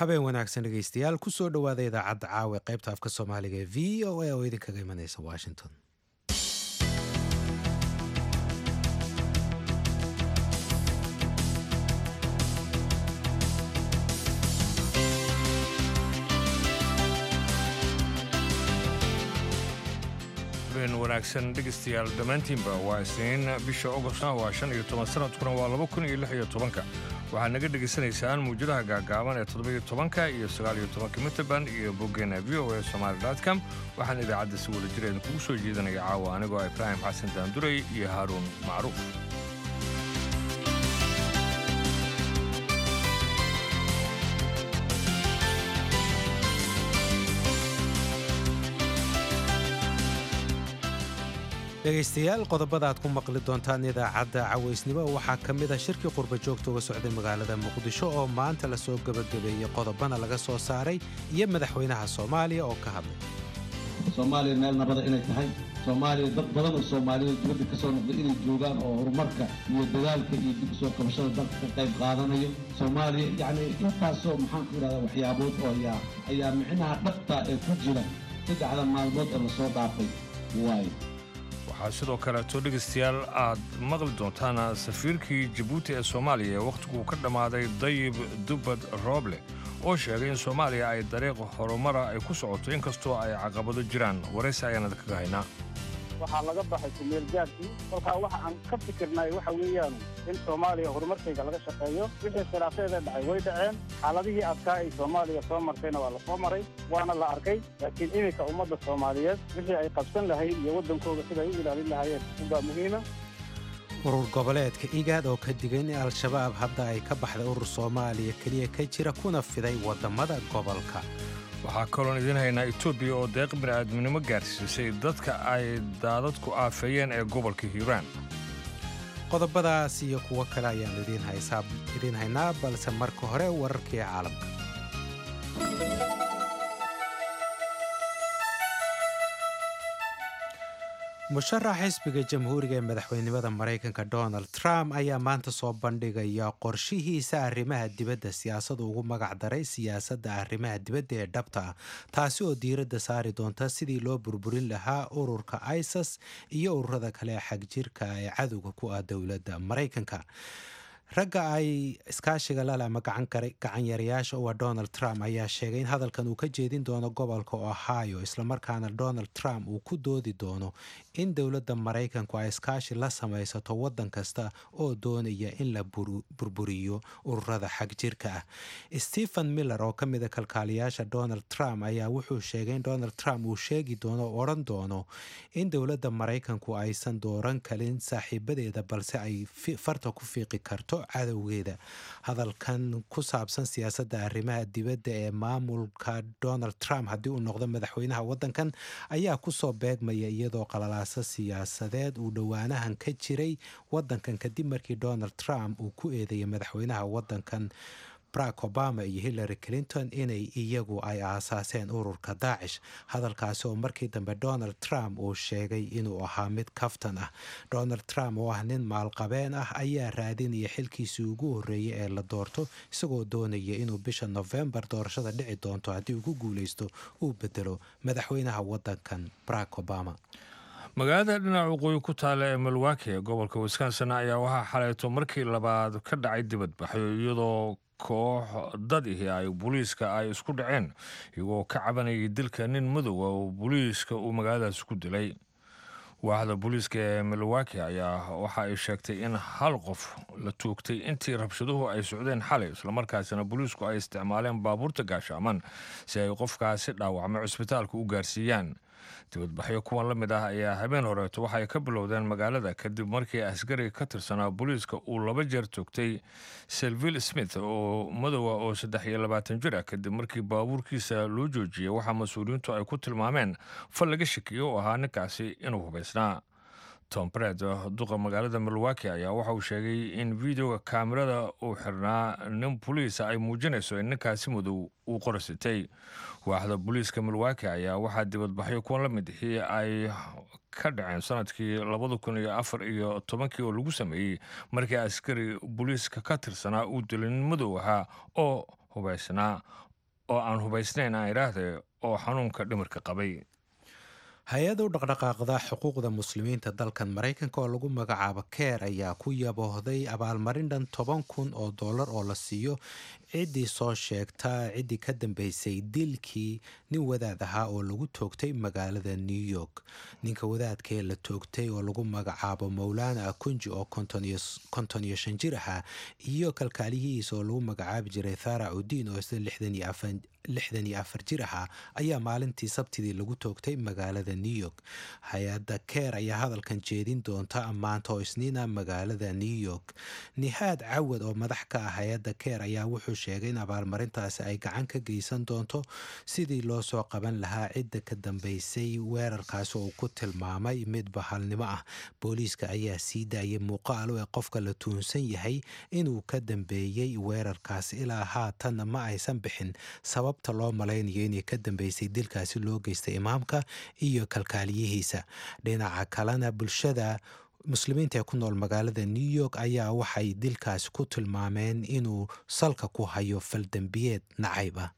habeen wanaagsan dhegaystayaal kusoo dhowaada idaacadda caawa qaybta afka soomaaliga ee v o a oo idinkaga imanaysa washington habeen wanaagsan dhegaystayaal dhammaantiinba waa isniin bisha ogostna waa shan iyo toban sanadkuna waa laba kun iyo lix iyo tobanka waxaad naga dhegaysanaysaan muwjadaha gaagaaban ee toddobiyo tobanka iyo sagaal iyo tobanka mitrband iyo boggeena v o a somaali com waxaan idaacadda si wada jir idinkugu soo jeedinaya caawa anigoo ibraahim xasan daanduray iyo haaruun macruuf dhegaystayaal qodobada aad ku maqli doontaan idaacadda cawaysnimo waxaa ka mid a shirkii qurba joogta uga socday magaalada muqdisho oo maanta lasoo gebagabeeyey qodobana laga soo saaray iyo madaxweynaha soomaaliya oo ka hadlay soomaaliya meel nabada inay tahay soomaaliya dad badan oo soomaaliyada dibadda ka soo noqday inay joogaan oo horumarka iyo dadaalka iyo dib usoo kabashada dalka ka qayb qaadanayo soomaaliya yacni intaasoo maxaan ku idhahdaa waxyaabood oo ayaa ayaa micnaha dhabta ee ku jira saddexda maalmood ee lasoo dhaafay waayo waxaa sidoo kaleeto dhegaystayaal aad maqli doontaan safiirkii jabuuti ee soomaaliya ee wakhtiguu ka dhammaaday dayib dubbad rooble oo sheegay in soomaaliya ay dariiq horumara ay ku socoto inkastoo ay caqabado jiraan waraysi ayaanad kaga haynaa waxaa laga baxay kumeelgaadkii kolkaa waxa aan ka fikirnay waxa weeyaan in soomaaliya horumarkayga laga shaqeeyo wixii khilaafeeda dhacay way dhaceen xaaladihii adkaa ay soomaaliya soo martayna waa la soo maray waana la arkay laakiin iminka ummadda soomaaliyeed wixii ay qabsan lahayd iyo waddankooda siday u ilaalin lahaayeen unbaa muhiima urur goboleedka igaad oo ka digay in al-shabaab hadda ay ka baxday urur soomaaliya keliya ka jira kuna fiday waddamada gobolka waxaa kaloon idiin haynaa etoobiya oo deeq bini'aadminimo gaarsiisay dadka ay daadadku aafeeyeen ee gobolka hiiraan qodobadaas iyo kuwo kale ayaannu idiin haynaa balse marka hore wararkii caalamka musharax xisbiga jamhuuriga ee madaxweynenimada maraykanka donald trump ayaa maanta soo bandhigaya qorshihiisa arrimaha dibadda siyaasadu ugu magac daray siyaasadda arrimaha dibadda ee dhabta ah taasi oo diiradda saari doonta sidii loo burburin lahaa ururka isas iyo ururada kale xagjirka ee cadowga ku ah dowladda maraykanka ragga ay iskaashiga lale ama gacanyarayaasha u ah donald trump ayaa sheegay in hadalkan uu ka jeedin doono gobolka ohio islamarkaana donald trump uu ku doodi doono in dowladda maraykanku ay iskaashi la samaysato waddan kasta oo doonaya in la burburiyo ururada xagjirka ah stephen miller oo ka mida kalkaaliyaasha donald trump ayaa wuxuu sheegay in donald trump uu sheegi doono oo odhan doono in dowladda maraykanku aysan dooran kalin saaxiibadeeda balse ay farta ku fiiqi karto cadowgeeda hadalkan ku saabsan siyaasadda arrimaha dibadda ee maamulka donald trump haddii uu noqdo madaxweynaha waddankan ayaa kusoo beegmaya iyadoo qalalaaso siyaasadeed uu dhowaanahan ka jiray waddankan kadib markii donald trump uu ku eedeeyay madaxweynaha waddankan barack obama iyo hillary clinton inay iyagu ay aasaaseen ururka daacish hadalkaasi oo markii dambe donald trump uu sheegay inuu ahaa mid kaftan ah donald trump oo ah nin maalqabeen ah ayaa raadinaya xilkiisii ugu horreeyay ee la doorto isagoo doonaya inuu bisha nofembar doorashada dhici doonto haddii uu ku guuleysto uu bedelo madaxweynaha waddankan barack obama magaalada dhinaca waqooyi ku taalla ee milwaki ee gobolka wisconsin ayaa waxaa xalayto markii labaad ka dhacay dibadbaxyo iyadoo koox dad ihi ay booliiska ay isku dhaceen iyagoo ka cabanayay dilka nin madowa oo booliiska uu magaaladaas ku dilay waaxda booliiska ee milwaki ayaa waxa ay sheegtay in hal qof la tuugtay intii rabshaduhu ay socdeen xalay islamarkaasina booliisku ay isticmaaleen baabuurta gaashaaman si ay qofkaasi dhaawacmay cusbitaalka u gaarsiiyaan dibadbaxyo kuwan la mid ah ayaa habeen horeeto waxay ka bilowdeen magaalada kadib markii askari ka tirsanaa booliiska uu laba jeer toogtay selville smith oo madowa oo saddex iyo labaatan jir ah kadib markii baabuurkiisa loo joojiyey waxaa mas-uuliyiintu ay ku tilmaameen fal laga shakiyo oo ahaa ninkaasi inuu hubaysnaa tom bred duqa magaalada milwaki ayaa waxa uu sheegay in videoga kaamirada uu xirnaa nin boliisa ay muujinayso in ninkaasi madow uu qorasitay waaxda booliiska milwaki ayaa waxaa dibadbaxyo kuwan la mid ihii ay ka dhaceen sanadkii labada kun iyo afar iyo tobankii oo lagu sameeyey markii askari booliiska ka tirsanaa uu dilay nin madow ahaa oo hubaysnaa oo aan hubaysnayn aan idhaahde oo xanuunka dhimirka qabay hay-ada u dhaqdhaqaaqda xuquuqda muslimiinta dalkan maraykanka oo lagu magacaabo keer ayaa ku yaboohday abaalmarin dhan toban kun oo dollar oo la siiyo ciddii soo sheegta ciddii ka dambeysay dilkii nin wadaad ahaa oo lagu toogtay magaalada new york ninka wadaadkaee la toogtay oo lagu magacaabo mowlaana akunji oo konton iyo shan jir ahaa iyo kalkaaliyihiisa oo lagu magacaabi jiray thara udiin oo isla lixdan iyo afar jir ahaa ayaa maalintii sabtidii lagu toogtay magaalada new york hay-adda keer ayaa hadalkan jeedin doonta maanta oo isniina magaalada new york nihaad cawad oo madax ka ah hay-adda keer ayaa wuxuu sheegay in abaalmarintaasi ay gacan ka geysan doonto sidii loo soo qaban lahaa cidda ka dambeysay weerarkaasi oo uu ku tilmaamay mid bahalnimo ah booliiska ayaa sii daayay muuqaalo ee qofka la tuunsan yahay inuu ka dambeeyey weerarkaasi ilaa haatanna ma aysan bixin sababta loo malaynayo inay ka dambeysay dilkaasi loo geystay imaamka iyo kalkaaliyihiisa dhinaca kalena bulshada muslimiinta ee ku nool magaalada new york ayaa waxay dilkaasi ku tilmaameen inuu salka ku hayo faldembiyeed nacayb ah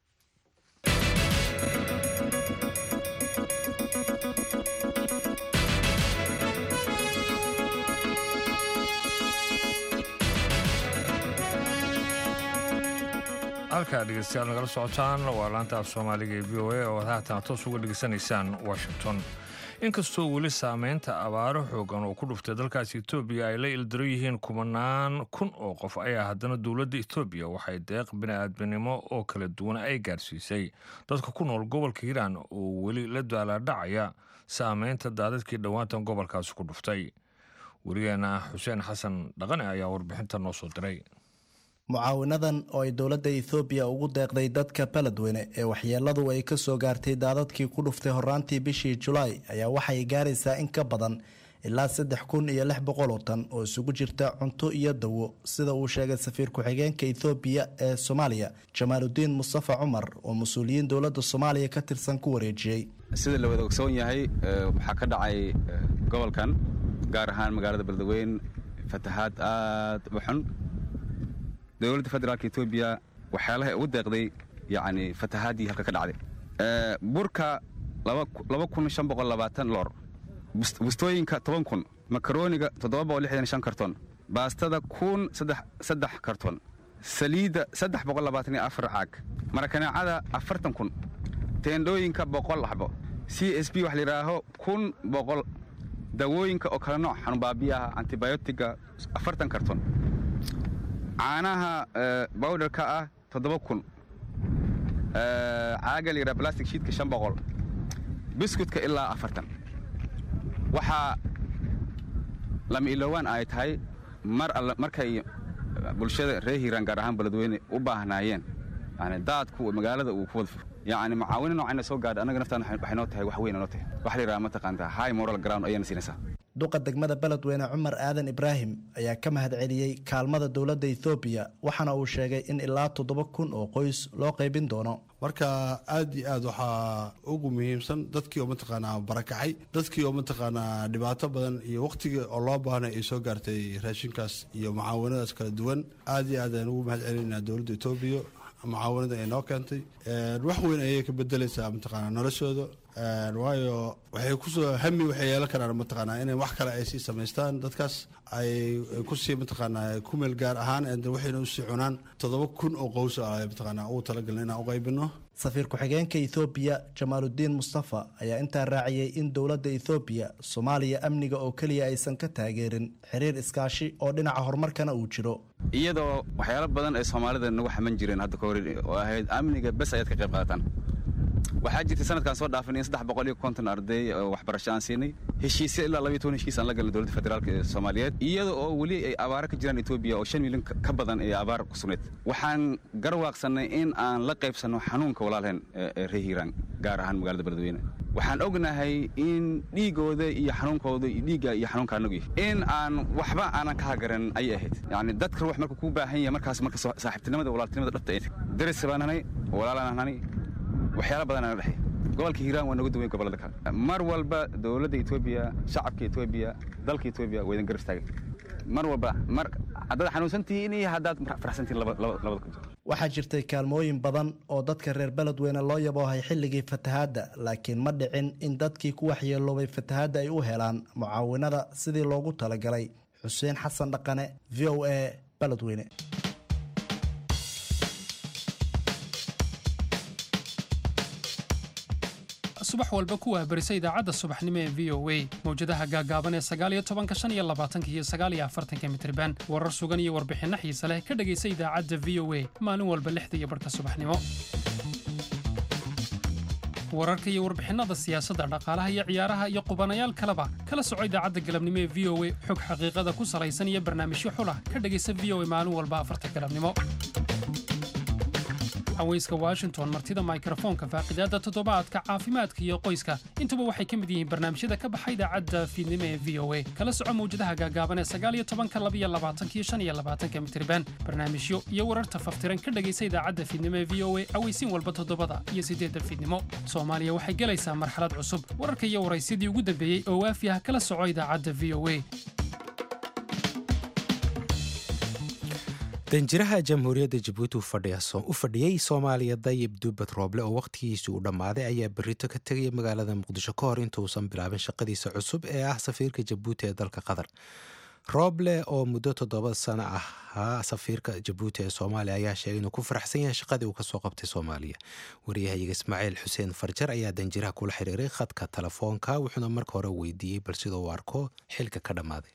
halkaa dhegeystayaal nagala socotaan waa laanta af soomaaliga ee v o a oo haatan toos uga dhegeysanaysaan washington inkastoo weli saameynta abaaro xoogan oo ku dhuftay dalkaasi etoobiya ay la ildiro yihiin kumanaan kun oo qof ayaa haddana dowladda etoobiya waxay deeq bini-aadminimo oo kala duwan ay gaarsiisay dadka ku nool gobolka hiiraan oo weli la daalaadhacaya saameynta daadadkii dhowaantan gobolkaasi ku dhuftay werigeena xuseen xasan dhaqane ayaa warbixinta noo soo diray mucaawinadan oo ay dowladda ethoobiya ugu deeqday dadka baladweyne ee waxyeeladu ay ka soo gaartay daadadkii ku dhuftay horaantii bishii julaay ayaa waxay gaaraysaa in ka badan ilaa saddex kun iyo lix boqol oo tan oo isugu jirta cunto iyo dawo sida uu sheegay safiir ku-xigeenka ethoobiya ee soomaaliya jamaaludiin mustafa cumar oo mas-uuliyiin dowladda soomaaliya ka tirsan ku wareejiyey sida la wada ogsoon yahay waxaa ka dhacay gobolkan gaar ahaan magaalada baladweyne fatahaad aad u xun dowladda federaalk etoobiya waxyaalaha ugu deeqday yani fatahaadii halka ka dhacday burka laba kun shan boqol labaatan loor bustooyinka toban kun makarooniga toddoba boqol lixdan shan karton baastada kun saddex karton saliidda saddex boqol labaatan iyo afar caag marakaneecada afartan kun teendhooyinka boqol xabo c s b wax layidhaaho kun boqol dawooyinka oo kala nooc xanuunbaabiyaha antibiotiga afartan karton caanaha bawdharka ah toddoba kun caaga layidhaha blastic shiidka shan boqol biskutka ilaa afartan waxaa lama ilowaan ay tahay mar alle markay bulshada reer hiiraan gaar ahaan baladweyne u baahnaayeen yani daadku magaalada uu ku wada yani mucaawino noocayna soo gaadha annaga naftaan waxay noo tahay wax weyn noo tahay waxa la yidhaha mataqaantaa high moral ground ayayna siinaysaa duqa degmada beledweyne cumar aadan ibraahim ayaa ka mahad celiyey kaalmada dowladda ethoobiya waxaana uu sheegay in ilaa toddoba kun oo qoys loo qaybin doono marka aad iyo aad waxaa ugu muhiimsan dadkii oo mataqaanaa barakacay dadkii oo mataqaanaa dhibaato badan iyo wakhtigii oo loo baahnay ay soo gaartay raashinkaas iyo mucaawanadaas kala duwan aad iyo aad ayaan ugu mahad celinaynaa dowladda etoobiya mucaawanada ay noo keentay wax weyn ayay ka bedelaysaa mataqaanaa noloshooda waayo waxay kusoo hami waxay yeelan karaan mataqaanaa inay wax kale ay sii samaystaan dadkaas ay kusii mataqaanaa ku meel gaar ahaan waxayna usii cunaan toddoba kun oo qows ah mataqaanaa ugu talagalna inaan u qaybino safiir ku-xigeenka ethoobiya jamaaludiin mustafa ayaa intaa raaciyey in dowladda ethoobiya soomaaliya amniga oo keliya aysan ka taageerin xiriir iskaashi oo dhinaca horumarkana uu jiro iyadoo waxyaalo badan ay soomaalida nagu xaman jireen hadda kahor oo ahayd amniga bes ayaad ka qayb qaadataan waxaa jirtay sanadkan soo dhaafin in saddex boqol iyo konton arday oo waxbarasho aan siinay heshiisya ilaa labaiyo toban heshiis aan la galnay dowladda federaalk ee soomaaliyeed iyada oo weli ay abaaro ka jiraan etoobiya oo shan milyan ka badan ee abaar ku sugnayd waxaan garwaaqsannay in aan la qaybsanno xanuunka walaalheen ee reer hiiraan gaar ahaan magaalada beledweyne waxaan ognahay in dhiigooda iyo xanuunkooda iyo dhiigga iyo xanuunka anagu yahay in aan waxba aanan ka hagaran ayay ahayd yacni dadka ruux marka kuu baahan yahay markaas marka saaxiibtinimada walaaltinimada dhabta ay tahay daris baan hanay walaalaan hanay waxyaala badan aan dhexay gobolka hiiraan waa noga duwan gobolada kale mar walba dowladda etoobiya shacabka etoobiya dalka etoobiya waa idin garab istaagay mar walba mar haddaad xanuunsantihiin iyo haddaad faraxsantihiin labada ku jiro waxaa jirtay kaalmooyin badan oo dadka reer beledweyne loo yaboohay xilligii fatahaadda laakiin ma dhicin in dadkii ku waxyeeloobay fatahaadda ay u helaan mucaawinada sidii loogu talagalay xuseen xasan dhaqane v o a beledweyne subax walba ku waabarisa idaacadda subaxnimo ee v o a mawjadaha gaagaaban ee sagaaliyo tobanka shan iyo labaatanka iyo sagaaliyo afartanka mitriban warar sugan iyo warbixinno xiise leh ka dhegaysa idaacadda v o a maalin walba lixda iyo barhka subaxnimo wararka iyo warbixinnada siyaasadda dhaqaalaha iyo ciyaaraha iyo qubanayaal kaleba kala soco idaacadda galabnimo ee v o a xog xaqiiqada ku salaysan iyo barnaamijyo xulah ka dhegaysa v o a maalin walba afarta galabnimo haweyska washington martida mikrofoonka faaqidaadda toddobaadka caafimaadka iyo qoyska intuba waxay ka mid yihiin barnaamijyada ka baxa idaacadda fiidnimo ee v o a kala soco mawjadaha gaagaaban ee sagaaliyo tobanka labiyo labaatankiyo shan iyo labaatanka mitriban barnaamijyo iyo wararta faftiran ka dhegaysa idaacadda fiidnimo ee v o a aweysiin walba toddobada iyo siddeedda fiidnimo soomaaliya waxay gelaysaa marxalad cusub wararka iyo waraysyadii ugu dambeeyey oo waafi ah kala soco idaacadda v o a danjiraha jamhuuriyadda jabuuti u fadhiyey soomaaliya dayib dubbad rooble oo wakhtigiisii uu dhammaaday ayaa berrito ka tegaya magaalada muqdisho ka hor intuusan bilaabin shaqadiisa cusub ee ah safiirka jabuuti ee dalka qatar rooble oo muddo toddoba sano ahaa safiirka jabuuti ee soomaaliya ayaa sheegay inuu ku faraxsan yahay shaqadii uu kasoo qabtay soomaaliya waryahayaga ismaaciil xuseen farjar ayaa danjiraha kula xiriiray khadka telefoonka wuxuuna marka hore weydiiyey bal sidoo uu arko xilka ka dhammaaday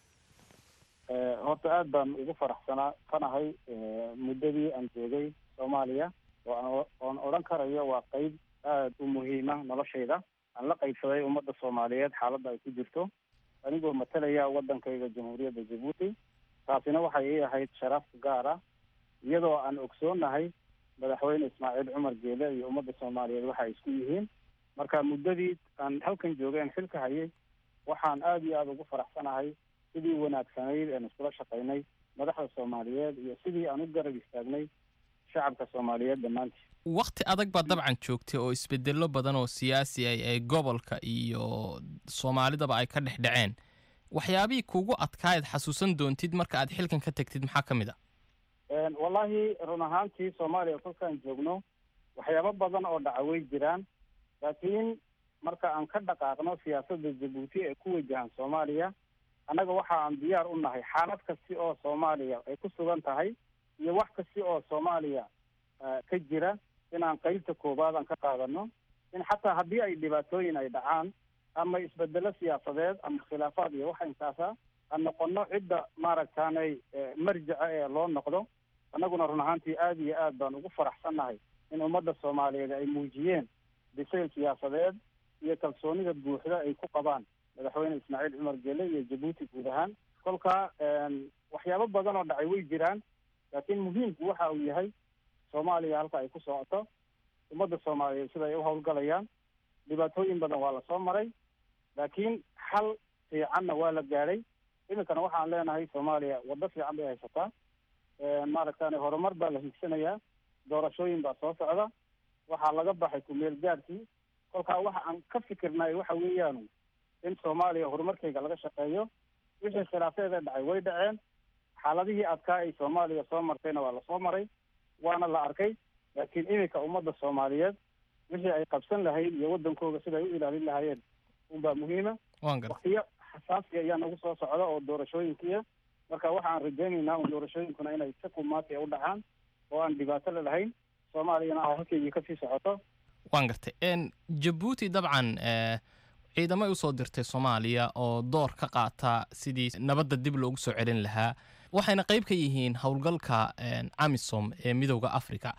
horta aada baan ugu faraxsanaa fanahay muddadii aan joogay soomaaliya oo oon odhan karayo waa qeyb aada u muhiima noloshayda aan la qaybsaday ummadda soomaaliyeed xaaladda ay ku jirto anigoo matalaya waddankayga jamhuuriyadda jabuuti taasina waxay ii ahayd sharaf gaar ah iyadoo aan ogsoonahay madaxweyne ismaaciil cumar geele iyo ummadda soomaaliyeed waxa ay isku yihiin marka muddadii aan halkan joogay aan xilka hayay waxaan aada iyo aada ugu faraxsanahay sidii wanaagsanayd aan iskula shaqaynay madaxda soomaaliyeed iyo sidii aan u garab istaagnay shacabka soomaaliyeed dhammaantii wakhti adag baad dabcan joogtay oo isbedello badan oo siyaasi ah ee gobolka iyo soomaalidaba ay ka dhex dhaceen waxyaabihii kugu adkaayaad xasuusan doontid marka aad xilkan ka tegtid maxaa ka mid a wallaahi run ahaantii soomaaliya kolkaan joogno waxyaabo badan oo dhaca way jiraan laakiin marka aan ka dhaqaaqno siyaasadda jabuuti ee ku wajahan soomaaliya annaga waxa aan diyaar u nahay xaalad kasti oo soomaaliya ay ku sugan tahay iyo wax kasti oo soomaaliya ka jira inaan qeybta koowaad aan ka qaadano in xataa haddii ay dhibaatooyin ay dhacaan ama isbedelo siyaasadeed ama khilaafaad iyo waxa intaasa aan noqono cidda maaragtaanay marjaca ee loo noqdo annaguna run ahaantii aada iyo aad baan ugu faraxsannahay in ummadda soomaaliyeed ay muujiyeen bisayl siyaasadeed iyo kalsoonida buuxda ay ku qabaan madaxweyne ismaaciil cumar gele iyo jabuuti guud ahaan kolka waxyaabo badan oo dhacay way jiraan laakiin muhiimku waxa uu yahay soomaaliya halka ay ku socoto ummadda soomaaliyeed sida ay u howlgalayaan dhibaatooyin badan waa lasoo maray laakiin xal fiicanna waa la gaadhay iminkana waxaan leenahay soomaaliya waddo fiican bay haysataa maaragtani horumar baa la higsanayaa doorashooyin baa soo socda waxaa laga baxay kumeel gaadhkii kolkaa waxa aan ka fikirnay waxa weeyaan in soomaaliya horumarkayga laga shaqeeyo wixii khilaafeeda dhacay way dhaceen xaaladihii adkaa ay soomaaliya soo martayna waa lasoo maray waana la arkay laakiin iminka ummadda soomaaliyeed wixii ay qabsan lahayd iyo waddankooga sida ay u ilaalin lahaayeen unbaa muhiima waktiyo xasaasi ayaa nagu soo socda oo doorashooyinkiia marka waxa aan rajaynaynaa un doorashooyinkuna inay si qumaati u dhacaan oo aan dhibaato la lahayn soomaaliyana a halkeygii kasii socoto waan gartay jabuuti dabcan ciidamay usoo dirtay soomaaliya oo door ka qaata sidii nabadda dib loogu soo celin lahaa waxayna qayb ka yihiin howlgalka amisom ee midowda africa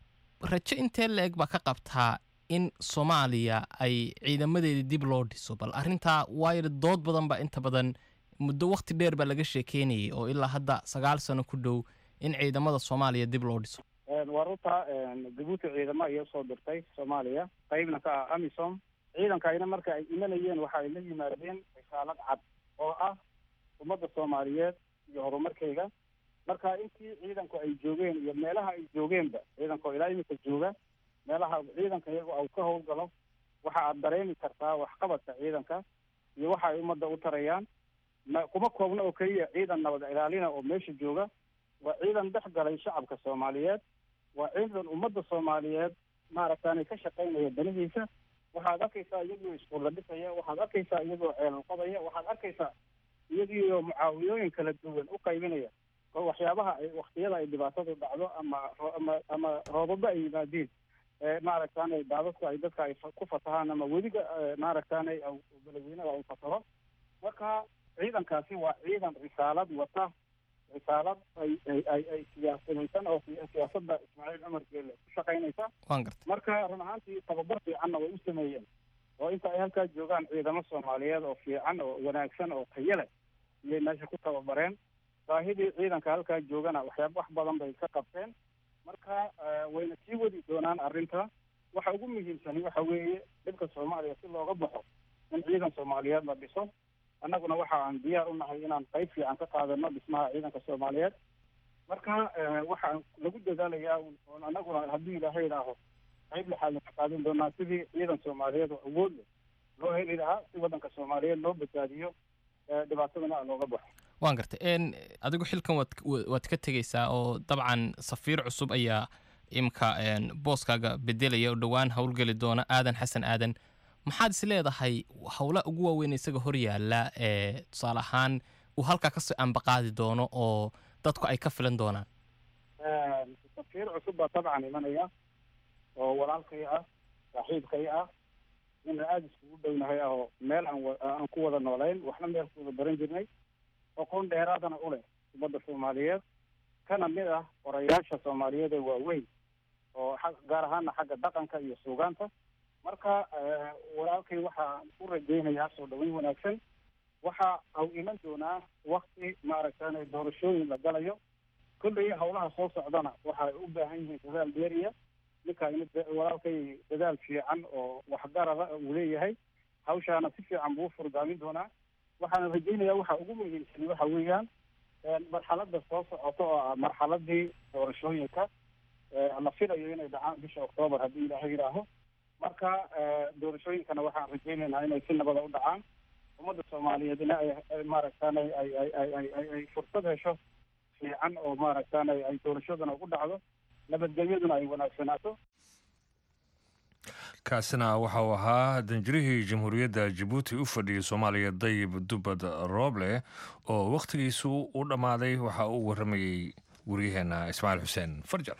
rajo intee la-eg baa ka qabtaa in soomaaliya ay ciidamadeedii dib loo dhiso bal arrintaa waayo dood badan baa inta badan muddo wakhti dheer baa laga sheekeynayay oo ilaa hadda sagaal sano ku dhow in ciidamada soomaaliya dib loo dhiso waa runta jabuuti ciidamo ayay usoo dirtay soomaaliya qaybna ka ah amisom ciidankayna marka ay imanayeen waxa ay la yimaadeen risaalad cad oo ah ummadda soomaaliyeed iyo horumarkayga marka intii ciidanku ay joogeen iyo meelaha ay joogeenba ciidanko ilaa iminka jooga meelaha ciidanka iyagu au ka howlgalo waxa aad dareemi kartaa waxqabadka ciidanka iyo waxa ay ummadda u tarayaan ma kuma koobna oo keliya ciidan nabad ilaalina oo meesha jooga waa ciidan dhex galay shacabka soomaaliyeed waa ciidan ummadda soomaaliyeed maaragtaanay ka shaqaynaya danihiisa waxaad arkaysaa iyagoo iskuulla dhisaya waxaad arkaysaa iyagoo ceelal qodaya waxaad arkaysaa iyagiioo mucaawiyooyin kala duwan u qaybinaya oo waxyaabaha ay waktiyada ay dhibaatadu dhacdo ama ama ama roobaba ay yimaadiin maaragtaanay daadadku ay dadka ay ku fatahaan ama weliga maaragtaanay beledweynaha ay fataho marka ciidankaasi waa ciidan risaalad wata risaalad ay ay ay ay siyaasadaysan oo siyaasadda ismaaciil cumar geele ku shaqaynaysa waan garta marka run ahaantii tababar fiicanna way u sameeyeen oo inta ay halkaa joogaan ciidamo soomaaliyeed oo fiican oo wanaagsan oo tayo leh iyay meesha ku tababareen baahidii ciidanka halkaa joogana waxyaaba wax badan bay ka qabteen marka wayna sii wadi doonaan arrinta waxa ugu muhiimsani waxa weeye dhibka soomaaliya si looga baxo in ciidan soomaaliyeed la dhiso annaguna waxa aan diyaar u nahay inaan qayb fiican ka qaadano dhismaha ciidanka soomaaliyeed marka waxaan lagu dadaalayaa oon annaguna haddii ilaahay idhaaho qayb lixaad ka qaadan doonaa sidii ciidan soomaaliyeed oo awood leh loo heli lahaa si waddanka soomaaliyeed loo badbaadiyo dhibaatadana looga baxo waan gartay n adigu xilkan waad waad ka tegeysaa oo dabcan safiir cusub ayaa imka booskaaga bedelaya oo dhowaan howlgeli doona aadan xasan aadan maxaad is leedahay howlaha ugu waaweyn isaga hor yaalla ee tusaale ahaan uu halkaa kasoo ambaqaadi doono oo dadku ay ka filan doonaan safiir cusub baa dabcan imanaya oo walaalkay ah saaxiibkay ah ina aada iskugu dhownahay ah oo meel aan aan ku wada noolayn waxna meel ku wada baran jirnay aqoon dheeraadana u leh ummadda soomaaliyeed kana mid ah orayaasha soomaaliyeed ee waaweyn oo gaar ahaana xagga dhaqanka iyo suugaanta marka walaalkay waxaan u rajaynayaa soo dhaweyn wanaagsan waxa au iman doonaa wakti maaragtaanay doorashooyin la galayo kolley hawlaha soo socdana waxay u baahan yihiin dadaal dheeriya ninkaa in walaalkay dadaal fiican oo waxgarada uu leeyahay hawshaana si fiican buu u furdaamin doonaa waxaana rajaynayaa waxa ugu muhiimsan waxa weeyaan marxaladda soo socota oo ah marxaladii doorashooyinka la filayo inay dhacaan bisha octoobar haddii ilaahay yidhaaho marka doorashooyinkana waxaan rajaynaynaa inay si nabada u dhacaan ummadda soomaaliyeedna ay maaragtaan ay ay ay ay ay ay ay fursad hesho fiican oo maaragtaan ay ay doorashaduna ugu dhacdo nabadgelyaduna ay wanaagsanaato kaasina waxa uu ahaa danjirihii jamhuuriyadda jabuuti u fadhiyey soomaaliya dayib dubad rooble oo wakhtigiisu u dhammaaday waxa uu warramayey waryaheena ismaaciil xuseen farjar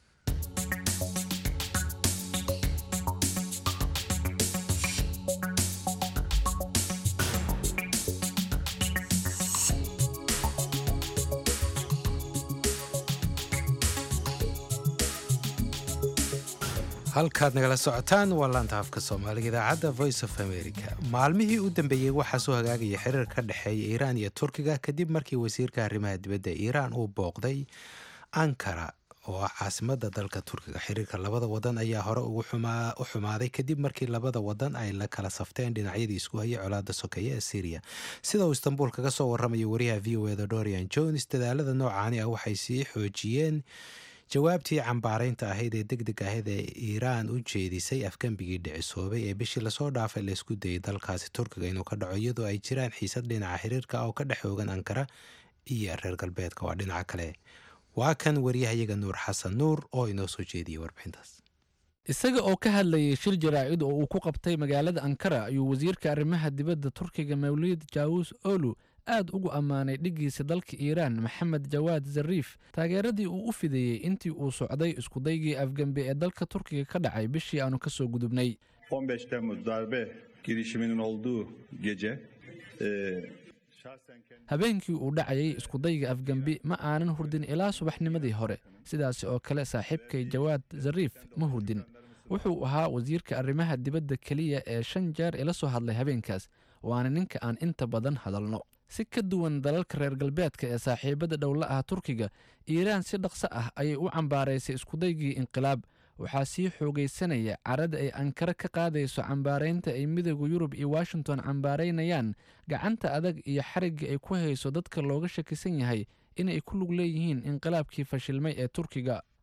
halkaad nagala socotaan waa laanta afka soomaaliga idaacadda voice of america maalmihii u dambeeyey waxaa soo hagaagaya xiriir ka dhexeeya iiraan iyo turkiga kadib markii wasiirka arrimaha dibadda iiraan uu booqday ankara oo ah caasimadda dalka turkiga xiriirka labada wadan ayaa hore u xumaaday kadib markii labada wadan ay la kala safteen dhinacyadii isku hayay colaada sokeeye ee syriya sida uu istanbuul kaga soo warramaya wariyaha v o eda dorian jones dadaalada noocaani ah waxay sii xoojiyeen jawaabtii cambaaraynta ahayd ee deg deg ahayd ee iiraan u jeedisay afgembigii dhicisoobay ee bishii lasoo dhaafay laysku dayay dalkaasi turkiga inuu ka dhaco iyadoo ay jiraan xiisad dhinaca xiriirka oo ka dhex oogan ankara iyo reer galbeedka waa dhinaca kale waa kan waryahayaga nuur xasan nuur oo inoo soo jeediyey warbixintaas isaga oo ka hadlayay shir jaraa'id oo uu ku qabtay magaalada ankara ayuu wasiirka arrimaha dibadda turkiga mawlid jaawus olu aad ugu ammaanay dhiggiisa dalka iiraan maxamed jawaad zariif taageeradii uu u fideeyey intii uu socday iskudaygii afgembe ee dalka turkiga ka dhacay bishii aanu ka soo gudubnay 15 Temmuz darbe girişiminin olduğu gece habeenkii uu dhacayay iskudayga afgembi ma aanan hurdin ilaa subaxnimadii hore sidaas oo kale saaxiibkay jawaad zariif ma hurdin wuxuu ahaa wasiirka arrimaha dibadda keliya ee shan jeer ila soo hadlay habeenkaas waana ninka aan inta badan hadalno si ka duwan dalalka reer galbeedka ee saaxiibada dhowla ah turkiga iiraan si dhaqso ah ayay u cambaaraysay iskudaygii inqilaab waxaa sii xoogaysanaya carada ay ankara ka qaadayso cambaaraynta ay midooda yurub iyo washington cambaaraynayaan gacanta adag iyo xarigga ay ku hayso dadka looga shakisan yahay inay ku lug leeyihiin inqilaabkii fashilmay ee turkiga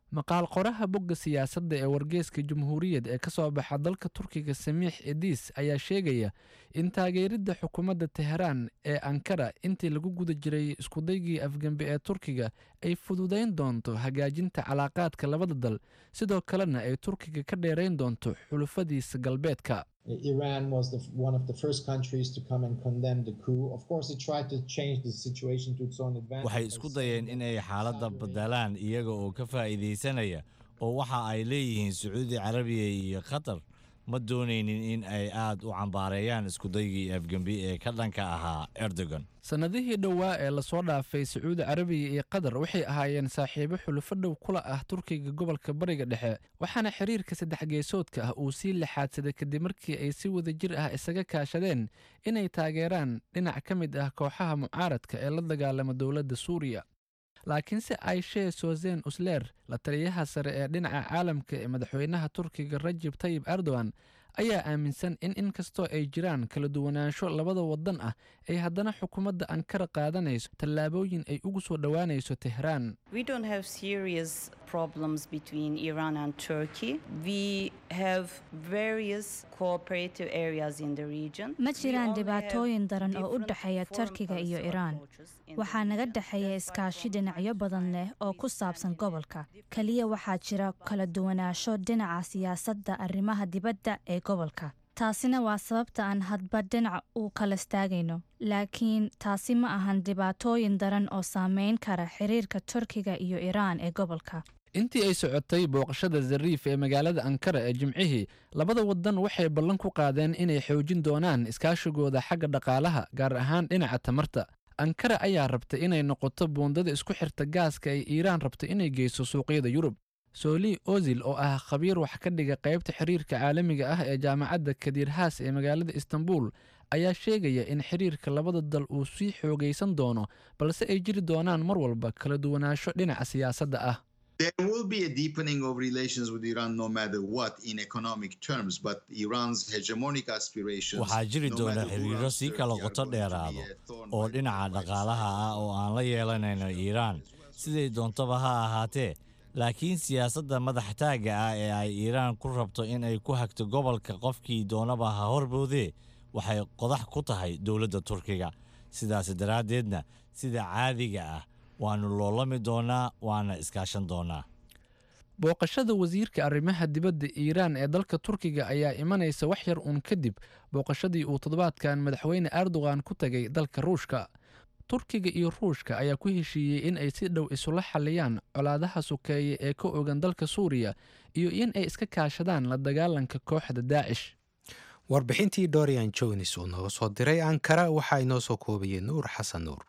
maqaal qoraha bogga siyaasadda ee wargeeska jamhuuriyad ee ka soo baxa dalka turkiga samiix ediis ayaa sheegaya in taageeridda xukuumadda teheraan ee ankara intii lagu guda jiray iskudaygii afgembi ee turkiga ay fududayn doonto hagaajinta calaaqaadka labada dal sidoo kalena ay turkiga ka dheerayn doonto xulufadiisa galbeedka Iran was the, one of the first countries to come and condemn the coup. Of course, it tried to change the situation to its own advantage. waxay isku dayeen in ay xaaladda bedelaan iyaga oo ka faa'iidaysanaya oo waxa ay leeyihiin sacuudi carabiya iyo qatar ma doonaynin in ay aad u cambaareeyaan iskudaygii afgembi ee ka dhanka ahaa erdogan sannadihii dhowaa ee lasoo dhaafay sacuudi carabiya iyo qatar waxay ahaayeen saaxiibo xulufo dhow kula ah turkiga gobolka bariga dhexe waxaana xiriirka saddex geesoodka ah uu sii laxaadsaday kadib markii ay si wadajir ah isaga kaashadeen inay taageeraan dhinac ka mid ah kooxaha mucaaradka ee la dagaalama dowladda suuriya laakiinse aishee sozen usler la taliyaha sare ee dhinaca caalamka ee madaxweynaha turkiga rajib tayib erdogan ayaa aaminsan in inkastoo ay jiraan kala duwanaansho labada wadan ah ay haddana xukuumadda ankara qaadanayso tallaabooyin ay ugu soo dhowaanayso tehraan We don't have serious problems between Iran and Turkey. We have various cooperative areas in the region. ma jiraan dhibaatooyin daran oo u dhexeeya turkiga iyo iraan waxaa naga dhexeeya iskaashi dhinacyo badan leh oo ku saabsan gobolka keliya waxaa jira kala duwanaansho dhinaca siyaasadda arrimaha dibadda ee gobolka taasina waa sababta aan hadba dhinac u kala istaagayno laakiin taasi ma ahan dhibaatooyin daran oo saameyn kara xiriirka turkiga iyo iraan ee gobolka intii ay socotay booqashada zariif ee magaalada ankara ee jimcihii labada wadan waxay ballan ku qaadeen inay xoojin doonaan iskaashigooda xagga dhaqaalaha gaar ahaan dhinaca tamarta ankara ayaa rabtay inay noqoto buundada isku xirta gaaska ay iiraan rabto inay geyso suuqyada yurub sooli ozil oo ah khabiir wax ka dhiga qaybta xiriirka caalamiga ah ee jaamacadda kadiirhaas ee magaalada istanbul ayaa sheegaya in xiriirka labada dal uu sii xoogaysan doono balse ay jiri doonaan mar walba kala duwanaansho dhinaca siyaasadda ah There will be a deepening of relations with Iran no matter what in economic terms, but Iran's hegemonic aspirations. waxaa jiri no doona matter who xiriiro runs sii kala Turkey, are qoto going to be dheeraado a thorn oo dhinaca dhaqaalaha ah oo aan la yeelanayno iiraan siday doontaba ha ahaatee laakiin siyaasadda madaxtaagga ah ee ay iiraan ku rabto in ay ku hagto gobolka qofkii doonaba ha horboodee waxay qodax ku tahay dowladda turkiga sidaas daraaddeedna sida caadiga ah waannu loolami doonaa waana iskaashan doonaa booqashada wasiirka arrimaha dibadda iiraan ee dalka turkiga ayaa imanaysa wax yar uun kadib booqashadii uu toddobaadkan madaxweyne erdogan ku tagay dalka ruushka turkiga iyo ruushka ayaa ku heshiiyey in ay si dhow isula xalliyaan colaadaha sokeeye ee ka ogan dalka suuriya iyo in ay iska kaashadaan la dagaalanka kooxda daacish warbixintii dorian jones uu nooga soo diray ankara waxaa inoo soo koobayay nuur xasan nuur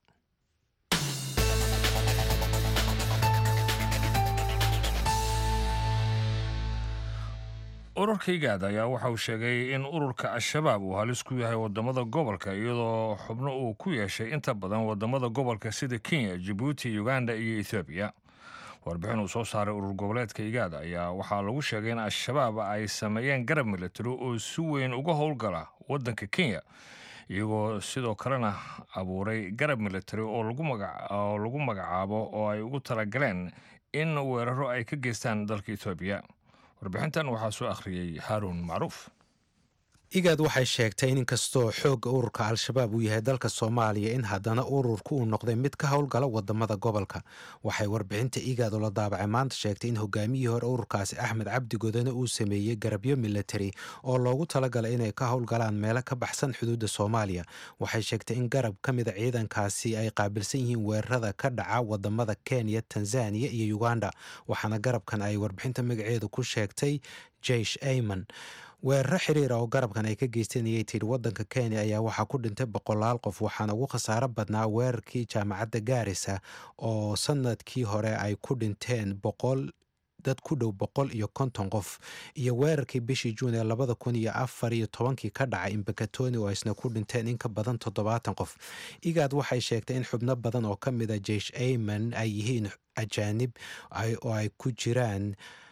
ururka igaad ayaa waxa uu sheegay in ururka al-shabaab uu halis ku yahay wadamada gobolka iyadoo xubno uu ku yeeshay inta badan wadamada gobolka sida kenya jabuuti uganda iyo ethoobiya warbixin uu soo saaray urur goboleedka igaad ayaa waxaa lagu sheegay in al-shabaab ay sameeyeen garab militari oo si weyn uga howlgala wadanka kenya iyagoo sidoo kalena abuuray garab militari oo lagu magacaabo oo ay ugu talagaleen in weeraro ay ka geystaan dalka etoobiya warbixintan waxaa soo akhriyey haaruun macruuf igaad waxay sheegtay in inkastoo xoogga ururka al-shabaab uu yahay dalka soomaaliya in haddana ururku uu noqday mid ka howlgala wadamada gobolka waxay warbixinta igaad oo la daabacay maanta sheegtay in hogaamiyihii hore ururkaasi axmed cabdi godane uu sameeyey garabyo militari oo loogu talagalay inay ka howlgalaan meelo ka baxsan xuduudda soomaaliya waxay sheegtay in garab ka mida ciidankaasi ay qaabilsan yihiin weerarada ka dhaca wadamada kenya tanzaniya iyo uganda waxaana garabkan ay warbixinta magaceedu ku sheegtay jeish ayman weeraro xiriira oo garabkan ay ka geysteen ayay tidhi waddanka kenya ayaa waxaa ku dhintay boqolaal qof waxaana ugu khasaaro badnaa weerarkii jaamacadda gaarisa oo sanadkii hore ay ku dhinteen boqol dad ku dhow boqol iyo konton qof iyo weerarkii bishii juun ee labada kun iyo afar iyo tobankii ka dhacay imbakatoni oo isna ku dhinteen in ka badan toddobaatan qof igaad waxay sheegtay in xubno badan oo ka mid a jeish ayman ay yihiin ajaanib oo ay ku jiraan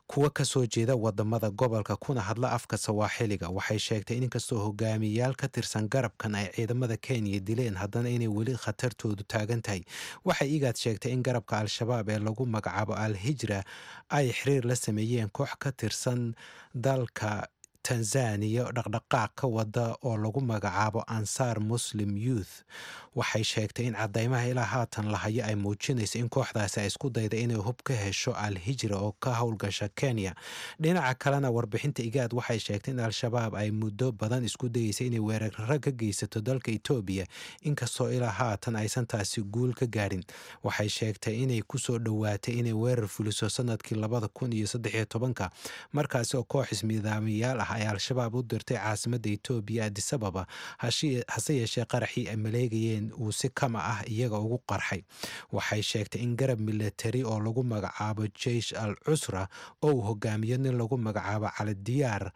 kuwa ka soo jeeda wadamada gobolka kuna hadla afka sawaaxiliga waxay sheegtay in inkastoo hogaamiyayaal ka tirsan garabkan ay ciidamada kenya dileen haddana inay weli khatartoodu taagan tahay waxay igaad sheegtay in garabka al-shabaab ee lagu magacaabo al hijra ay xiriir la sameeyeen koox ka tirsan dalka tanzaniya dhaqdhaqaaq ka wada oo lagu magacaabo ansaar muslim youth waxay sheegtay in cadaymaha ilaa haatan la hayo ay muujinayso in kooxdaasi ay isku dayda inay hub ka hesho al hijra oo ka howlgasha kenya dhinaca kalena warbixinta igaad waxay sheegtay in al-shabaab ay muddo badan isku dayeysay inay weeraro ka geysato dalka etoobiya inkastoo ilaa haatan aysan taasi guul ka gaadhin waxay sheegtay inay kusoo dhowaatay inay weerar fuliso sanadkii labada kun iyo saddexiyo tobanka markaasi oo koox ismidaamiyaal ah ay al-shabaab u dirtay caasimadda etoobiya adisababa hase yeeshee qaraxii ay maleegayeen uu si kama ah iyaga ugu qarxay waxay sheegtay in garab milatari oo lagu magacaabo jeish al cusra oo uu hogaamiyo nin lagu magacaabo cali diyaar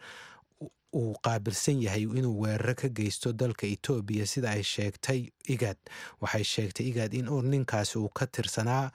uu qaabilsan yahay inuu weeraro ka geysto dalka etoobiya sida ay sheegtay igaad waxay sheegtay igaad in ninkaasi uu ka tirsanaa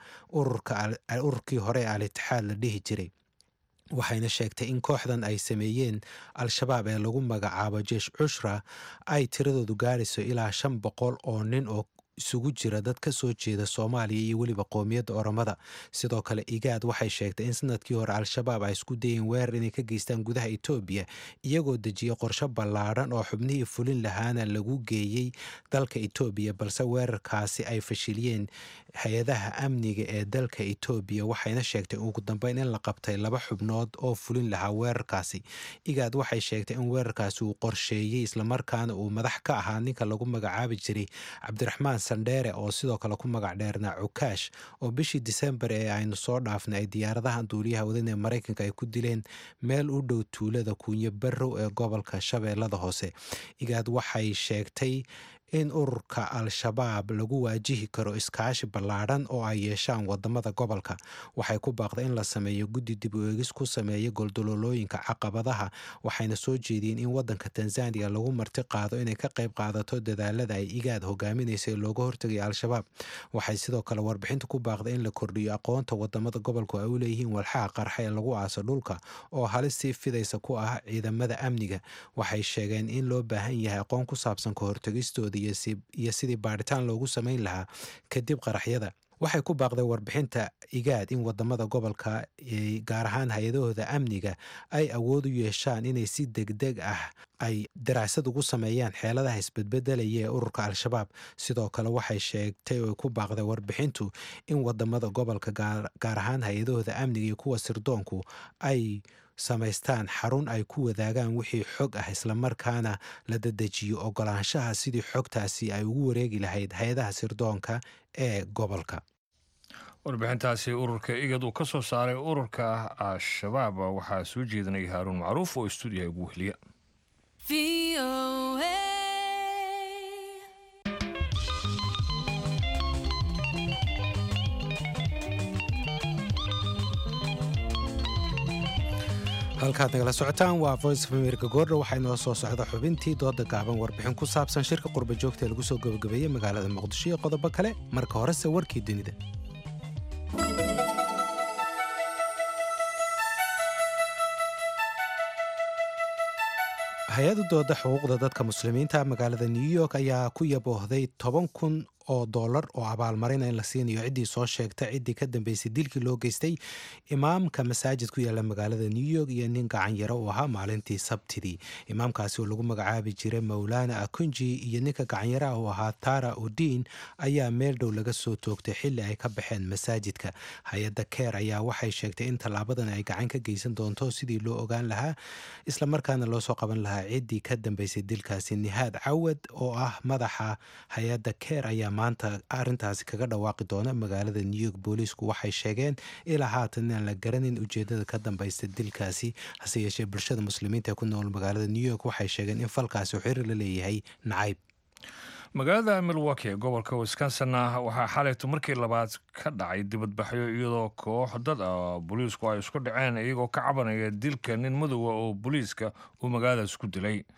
ururkii hore ee al-itixaad la dhihi jiray waxayna sheegtay in kooxdan ay sameeyeen al-shabaab ee lagu magacaabo jeesh cushra ay tiradoodu gaarayso ilaa shan boqol oo nin oo isugu jira dad ka soo jeeda soomaaliya iyo weliba qoomiyadda oromada sidoo kale igaad waxay sheegtay in sanadkii hore al-shabaab ay isku dayeen weerar inay ka geystaan gudaha etoobiya iyagoo dejiyey qorsho ballaadhan oo xubnihii fulin lahaana lagu geeyey dalka etoobiya balse weerarkaasi ay fashiliyeen hay-adaha amniga ee dalka etoobiya waxayna sheegtay ugu dambeyn in la qabtay laba xubnood oo fulin lahaa weerarkaasi igaad waxay sheegtay in weerarkaasi uu qorsheeyey islamarkaana uu madax ka ahaa ninka lagu magacaabi jiray cabdiraxmaan sandheere oo sidoo kale ku magac dheernaa cukaash oo bishii disembar ee aynu soo dhaafnay ay diyaaradahan duuliyaha wadan ee maraykanka ay ku dileen meel u dhow tuulada kuunyo barrow ee gobolka shabeellada hoose igaad waxay sheegtay in ururka al-shabaab lagu waajihi karo iskaashi ballaadhan oo ay yeeshaan wadamada gobolka waxay ku baaqday in la sameeyo guddi dib u eegis ku sameeya goldololooyinka caqabadaha waxayna soo jeediyeen in wadanka tanzaniya lagu marti qaado inay ka qayb qaadato dadaalada ay igaad hogaaminaysa ee looga hortegaya al-shabaab waxay sidoo kale warbixinta ku baaqday in la kordhiyo aqoonta wadamada gobolku ay u leeyihiin walxaha qarxa ee lagu aaso dhulka oo halis sii fidaysa ku ah ciidamada amniga waxay sheegeen in loo baahan yahay aqoon ku saabsan ka hortegistooda iyo sidii baadhitaan loogu samayn lahaa kadib qaraxyada waxay ku baaqday warbixinta igaad in wadamada gobolka gaar ahaan hay-adahooda amniga ay awood u yeeshaan inay si degdeg ah ay daraasad ugu sameeyaan xeeladaha isbedbedelaya ee ururka al-shabaab sidoo kale waxay sheegtay oo ku baaqday warbixintu in wadamada gobolka gaar ahaan hay-adahooda amniga iyo kuwa sirdoonku ay samaystaan xarun ay ku wadaagaan wixii xog ah islamarkaana la dadejiyo ogolaanshaha sidii xogtaasi ay ugu wareegi lahayd hay-adaha sirdoonka ee gobolka warbixintaasi ururka igad uu ka soo saaray ururka al-shabaab waxaa soo jeedinaya haaruun macruuf oo stuudiyaha ugu wehliya halkaad nagala socotaan waa voice of america goordha waxaa inoo soo socda xubintii dooda gaaban warbixin ku saabsan shirka qurba joogta ee lagu soo gabagabeeyey magaalada muqdisho iyo qodobo kale marka horese warkii dunida hay-adu dooda xuquuqda dadka muslimiinta magaalada new york ayaa ku yaboohday toban kun oo dollar oo abaalmarina in la siinayo ciddii soo sheegta ciddii ka dambeysay dilkii loo geystay imaamka masaajid ku yaalla magaalada new york iyo nin gacanyaro uu ahaa maalintii sabtidii imaamkaasi oo lagu magacaabi jiray mowlana akunji iyo ninka gacanyaraha uu ahaa tara udin ayaa meel dhow laga soo toogtay xilli ay ka baxeen masaajidka hay-adda keer ayaa waxay sheegtay in tallaabadan ay gacan ka geysan doonto sidii loo ogaan lahaa islamarkaana loo soo qaban lahaa ciddii ka dambeysay dilkaasi nihaad cawad oo ah madaxa hay-adda keer ayaa maanta arintaasi kaga dhawaaqi doona magaalada new york booliisku waxay sheegeen ilaa haatan inaan la garanin ujeedada ka dambeysta dilkaasi hase yeeshee bulshada muslimiinta ee ku nool magaalada new york waxay sheegeen in falkaasi xiriir la leeyahay nacayb magaalada milwaki ee gobolka wisconsin waxaa xalaytu markii labaad ka dhacay dibadbaxyo iyadoo koox dad ah booliisku ay isku dhaceen iyagoo ka cabanaya dilka nin madowa oo booliiska uu magaaladaas ku dilay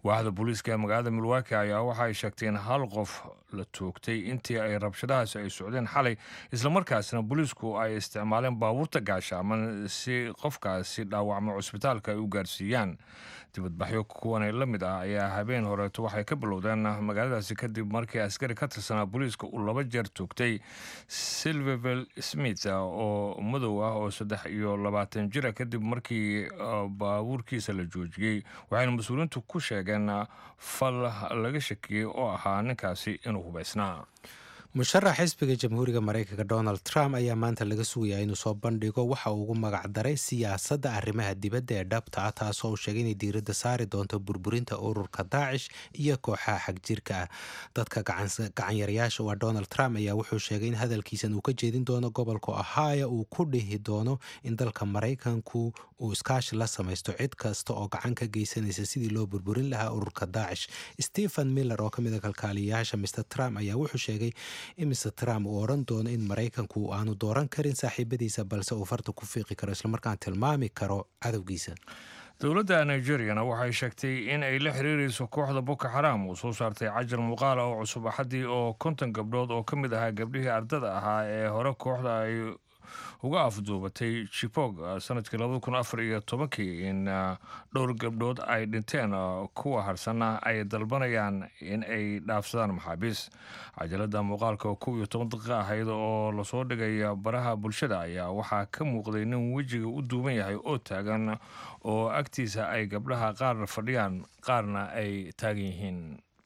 waaxda booliiska ee magaalada milwaaki ayaa waxa ay sheegtay in hal qof la toogtay intii ay rabshadahaasi ay socdeen xalay islamarkaasna booliisku ay isticmaaleen baabuurta gaashaaman si qofkaasi dhaawacmo cusbitaalka ay u gaarsiiyaan dibadbaxyo kuwan la mid ah ayaa habeen horeeto waxay ka bilowdeen magaaladaasi kadib markii askari ka tirsanaa booliiska uu laba jeer toogtay silvervel smith oo madow ah oo saddex iyo labaatan jira kadib markii baabuurkiisa la joojiyey waxayna mas-uuliyiintu ku sheegeen fal laga shakiyey oo ahaa ninkaasi inuu hubaysnaa musharax xisbiga jamhuuriga maraykanka donald trump ayaa maanta laga sugayaa inuu soo bandhigo waxa uu ugu magacdaray siyaasadda arrimaha dibadda ee dhabta ah taasoo uu sheegay inay diiradda saari doonto burburinta ururka daacish iyo kooxaha xagjirka ah dadka gacanyarayaasha waa donald trump ayaa wuxuu sheegay in hadalkiisan uu ka jeedin doono gobolka ohio uu ku dhihi doono in dalka maraykanku uu iskaashi la samaysto cid kasta oo gacan ka geysanaysa sidii loo burburin lahaa ururka daacish stephen miller oo kamid a kalkaaliyayaasha mr trump ayaa wuxuu sheegay in mr trump uu odhan doono in maraykanku aanu dooran karin saaxiibadiisa balse uu farta ku fiiqi karo islamarkaan tilmaami karo cadowgiisa dowladda nigeriyana waxay sheegtay in ay la xiriirayso kooxda boko xaram uu soo saartay cajar muuqaala oo cusub axaddii oo konton gabdhood oo ka mid ahaa gabdhihii ardada ahaa ee hore kooxda ay uga afduubatay jibog sanadkii labada kun afar iyo tobankii in dhowr gabdhood ay dhinteen kuwa harsanna ay dalbanayaan in ay dhaafsadaan maxaabiis cajalada muuqaalka oo kow iyo toban daqiiqa ahayd oo lasoo dhigay baraha bulshada ayaa waxaa ka muuqday nin wejiga u duuban yahay oo taagan oo agtiisa ay gabdhaha qaarna fadhiyaan qaarna ay taagan yihiin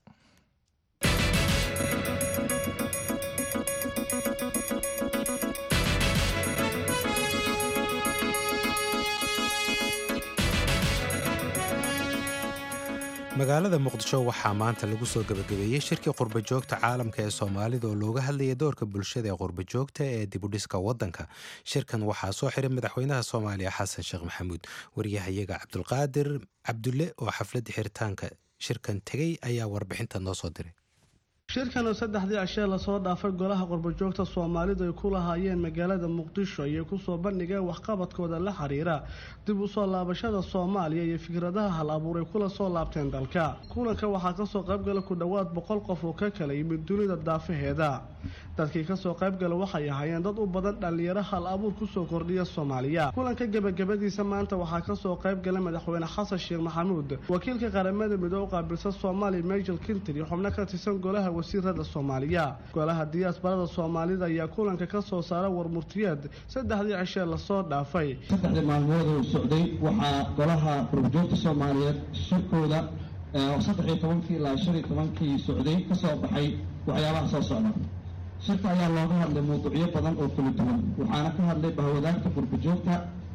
magaalada muqdisho waxaa maanta lagu soo gebagabeeyey shirkii qurbajoogta caalamka ee soomaalida oo looga hadlayay doorka bulshada ee qurbajoogta ee dibudhiska waddanka shirkan waxaa soo xiray madaxweynaha soomaaliya xasan sheekh maxamuud waryahayaga cabdulqaadir cabdulle oo xafladda xiritaanka shirkan tegey ayaa warbixinta noo soo diray shirkan oo saddexdii cishee lasoo dhaafay golaha qurbajoogta soomaalidu ay ku lahaayeen magaalada muqdisho ayay kusoo bandhigeen waxqabadkooda la xiriira dib u soo laabashada soomaaliya iyo fikradaha hal abuur ay kula soo laabteen dalka kulanka waxaa kasoo qaybgala ku dhowaad boqol qof oo ka kala yimid dunida daafaheeda dadkii kasoo qaybgala waxay ahaayeen dad u badan dhallinyaro hal abuur kusoo kordhiya soomaaliya kulanka gebagabadiisa maanta waxaa kasoo qaybgala madaxweyne xasan sheekh maxamuud wakiilka qaramada midoo u qaabilsan soomaaliya michel kinter iyo xubno ka tirsan golaha wasiirada soomaaliya golaha diyaasbarada soomaalida ayaa kulanka ka soo saara warmurtiyeed saddexdii cishee lasoo dhaafay saddexdii maalmood uu socday waxaa golaha qurbajoogta soomaaliyeed shirkooda saddex iyo tobankii ilaa shan iyo tobankii socday kasoo baxay waxyaabaha soo socda shirka ayaa looga hadlay mawduucyo badan oo kala duwan waxaana ka hadlay bahwadaagta qurbajoogta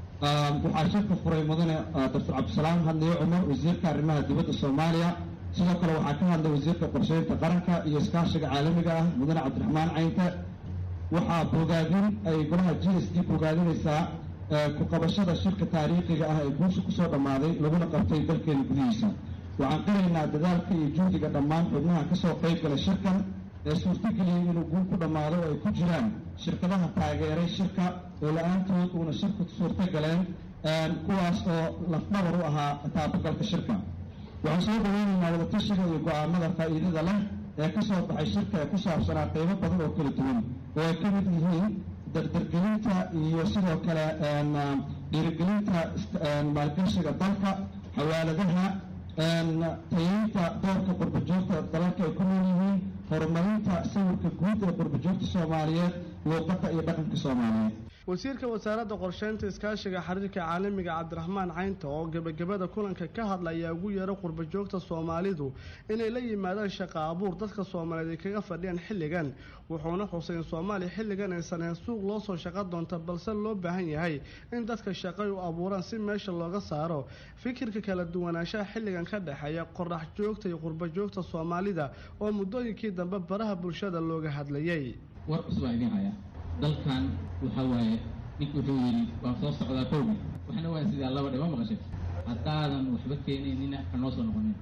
waxaa shirka furay mudane doctor cabdisalaam hadliyo cumar wasiirka arrimaha dibadda soomaaliya sidoo kale waxaa ka hadlay wasiirka qorsheynta qaranka iyo iskaashiga caalamiga ah mudane cabdiraxmaan caynte waxaa bogaadin ay golaha g s d bogaadinaysaa ku qabashada shirka taariikhiga ah ee guusha kusoo dhammaaday laguna qabtay dalkeena gudihiisa waxaan qiraynaa dadaalka iyo juhdiga dhammaan xubnaha kasoo qayb gala shirkan ee suurtageliyay inuu guul ku dhammaado oo ay ku jiraan shirkadaha taageeray shirka oo la-aantood uuna shirku suurta galeen kuwaas oo lafdhabar u ahaa taabagalka shirka waxaan soo dhaweynaynaa wadatashiga iyo go-aanada faa'iidada leh ee ka soo baxay shirka ee ku saabsanaa qeybo badan oo kala duwan oo ay ka mid yihiin dardargelinta iyo sidoo kale dhiirigelinta maalgashiga dalka xawaaladaha tayeynta doorka qurbajoogta dalalka ay ku nool yihiin horumarinta sawirka guud ee qurbajoogta soomaaliyeed luuqadda iyo dhaqanka soomaaliyeed wasiirka wasaaradda qorsheynta iskaashiga xiriirka caalamiga cabdiraxmaan caynta oo gebagabada kulanka ka hadlaya ugu yeero qurbajoogta soomaalidu inay la yimaadaan shaqa abuur dadka soomaaliyeed ay kaga fadhiyaan xilligan wuxuuna xusay in soomaaliya xilligan aysan ahayn suuq loo soo shaqo doonta balse loo baahan yahay in dadka shaqay u abuuraan si meesha looga saaro fikirka kala duwanaanshaha xilligan ka dhexeeya qorax joogta iyo qurbajoogta soomaalida oo muddooyinkii dambe baraha bulshada looga hadlayay dalkan waxaa waaye nink wuxuu yidhi waan soo socdaa kowgi waxna waa sidaa laba dhe ma maqashay haddaadan waxba keenaynina ha noo soo noqonin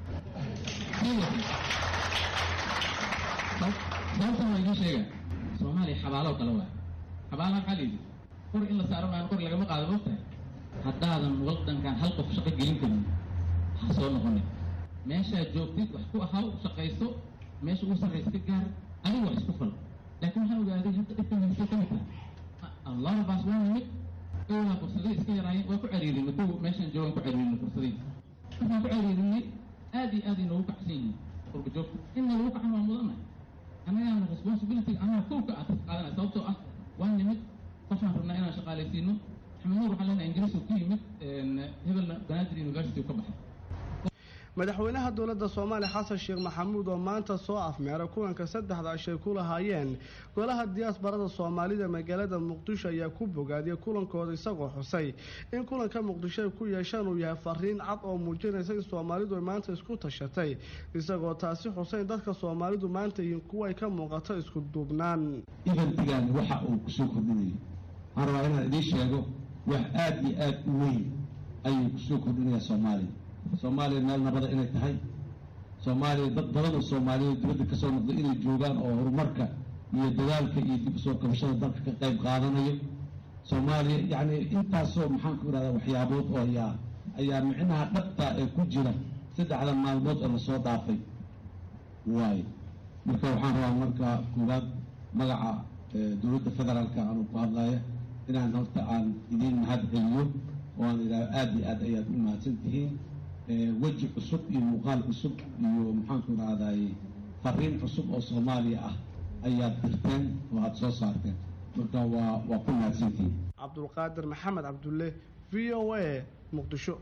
sababtan waa idiin sheega soomaaliya xabaaloo kale waay xabaala maxaa la yidhi qor in la saaro maan qor lagama qaado mogtahay haddaadan waddankan hal qof shaqo gelin karin ha soo noqonin meeshaa joogtid wax ku ahaw shaqayso meesha ugu sarraysa ka gaar adiga wax isku fal laakiin waxaan ogaaday hadda dhibkan haysta ka mid tahay allahabaas waa nimid owlaa fursadii iska yaraayeen waa ku cariirinay kuwa meeshaan joogaan ku cariirinay fursadii markaan ku cariirinay aad iyo aad ay noogu kacsan yihiin qurba joogta in lagu kacan waa mudanay annagaana responsibility annaga kulka aad qaadanay sababtoo ah waa nimid qofaan rabnaa inaan shaqaalaysiino maxamed nuur waxaan leenahay ingiriis uu ku yimid hebelna banaadir university uu ka baxay madaxweynaha dowladda soomaaliya xasan sheekh maxamuud oo maanta soo afmeeray kulanka saddexda ashay ku lahaayeen golaha diyaasbarada soomaalida magaalada muqdisho ayaa ku bogaadiyay kulankooda isagoo xusay in kulanka muqdisho ay ku yeeshaan uu yahay fariin cad oo muujinaysa in soomaalidu ay maanta isku tashatay isagoo taasi xusay in dadka soomaalidu maanta yihiin kuwa ay ka muuqato isku duubnaan ibantigan waxa uu kusoo kordhinayay waxaan rabaa inaan idiin sheego wax aada iyo aada u weyn ayuu kusoo kordhinayaa soomaaliya soomaaliya meel nabada inay tahay soomaaliya dad badan oo soomaaliyeed dibadda ka soo noqday inay joogaan oo horumarka iyo dadaalka iyo dib usoo kabashada dalka ka qayb qaadanayo soomaaliya yacni intaasoo maxaan ku ihahdaa waxyaabood oo ayaa ayaa micnaha dhabta ee ku jira saddexda maalmood oo lasoo dhaafay waayo marka waxaan rabaa marka koowaad magaca dowladda federaalka aanu ku hadlaya inaan horta aan idiin mahad celiyo oo aan idhahdo aada iyo aad ayaad u mahadsan tihiin weji cusub iyo muuqaal cusub iyo maxaanku idhahday fariin cusub oo soomaaliya ah ayaad dirteen oo aada soo saarteen marka waa waa ku mahadsantihiin cabdulqaadir maxamed cabdulle v o a muqdisho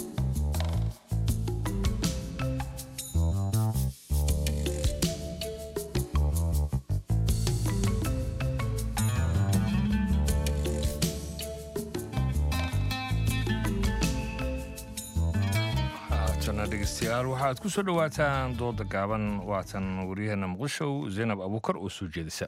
dhegeystayaal waxaad ku soo dhowaataan dooda gaaban waatan waryaheena muqdisho zaynab abuukar oo soo jeedisa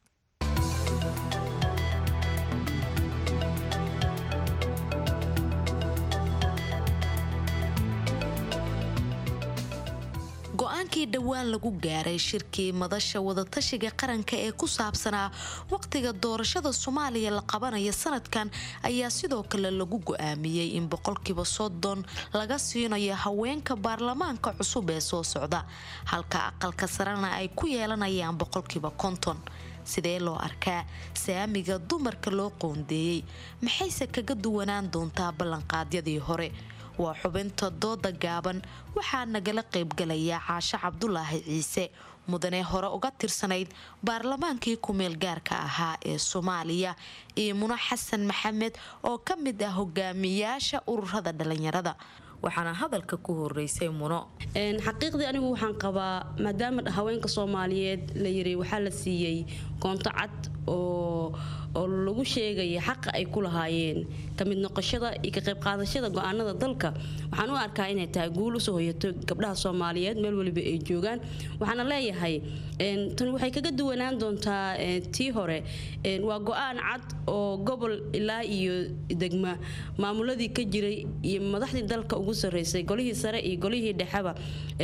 go-aankii dhowaan lagu gaaray shirkii madasha wadatashiga qaranka ee ku saabsanaa waqtiga doorashada soomaaliya la qabanaya sanadkan ayaa sidoo kale lagu go-aamiyey in boqolkiiba soddon laga siinayo haweenka baarlamaanka cusub ee soo socda halka aqalka sarena ay ku yeelanayaan boqolkiiba konton sidee loo arkaa saamiga dumarka loo qoondeeyey maxayse kaga duwanaan doontaa ballanqaadyadii hore waa xubinta dooda gaaban waxaa nagala qaybgalaya caashe cabdulaahi ciise mudane hore uga tirsanayd baarlamaankii ku-meel gaarka ahaa ee soomaaliya iyo muno xasan maxamed oo ka mid ah hogaamiyaasha ururada dhalinyarada waxaana hadalka ku horeysay muno xaqiiqdii anigu waxaan qabaa maadaama haweenka soomaaliyeed la yiri waxaa la siiyey koonto cad oo oo lagu sheegaya xaqa ay ku lahaayeen ka mid noqoshada iyo ka qayb qaadashada go-aanada dalka waxaan u arkaa inay tahay guul usoo hoyato gabdhaha soomaaliyeed meel waliba ay joogaan waxaana leeyahay tan waxay kaga duwanaan doontaa tii hore waa go-aan cad oo gobol ilaa iyo degma maamuladii ka jiray iyo madaxdii dalka ugu sarreysay golihii sare iyo golihii dhexeba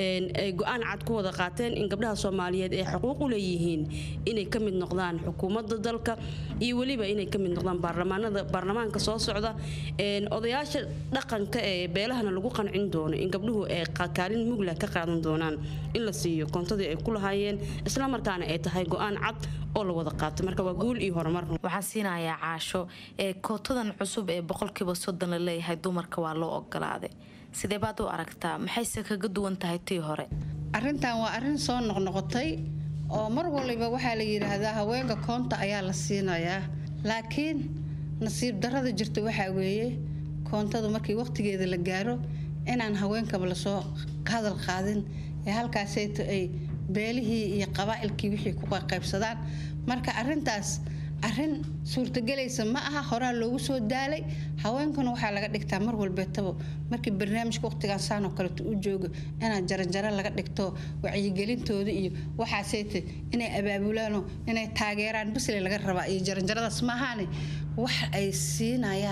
ay go-aan cad ku wada qaateen in gabdhaha soomaaliyeed ay xuquuq u leeyihiin inay ka mid noqdaan xukuumadda dalka iyo weliba inay ka mid noqdaan baarlamaanada baarlamaanka soo socda odayaasha dhaqanka ee beelahana lagu qancin doono in gabdhuhu ay kaalin mugla ka qaadan doonaan in la siiyo koontadii ay ku lahaayeen islamarkaana ay tahay go-aan cad oo la wada qaato marka waa guul iyo horumar waxaa siinayaa caasho ee kootadan cusub ee boqolkiiba soddon la leeyahay dumarka waa loo ogolaaday sidee baad u aragtaa maxayse kaga duwan tahay tii hore arrintan waa arrin soo noqnoqotay oo mar waliba waxaa la yidhaahdaa haweenka koonta ayaa la siinayaa laakiin nasiib darada jirta waxaa weeye koontadu markii waqtigeeda la gaaro inaan haweenkaba lasoo hadal qaadin ee halkaasayto ay beelihii iyo qabaa'ilkii wixii ku qaybsadaan marka arintaas arin suurtagelaysa ma aha horaa loogu soo daalay haweenkuna waxaa laga dhigtaa mar walbeetaba markii barnaamijka waqtigan saanoo kaleto u joogo inaad jaranjaro laga dhigto wacyigelintooda iyo waxaaseyte inay abaabulaano inay taageeraan bisle laga rabaa iyo jaranjaradaas maahaane wax ay siinayaan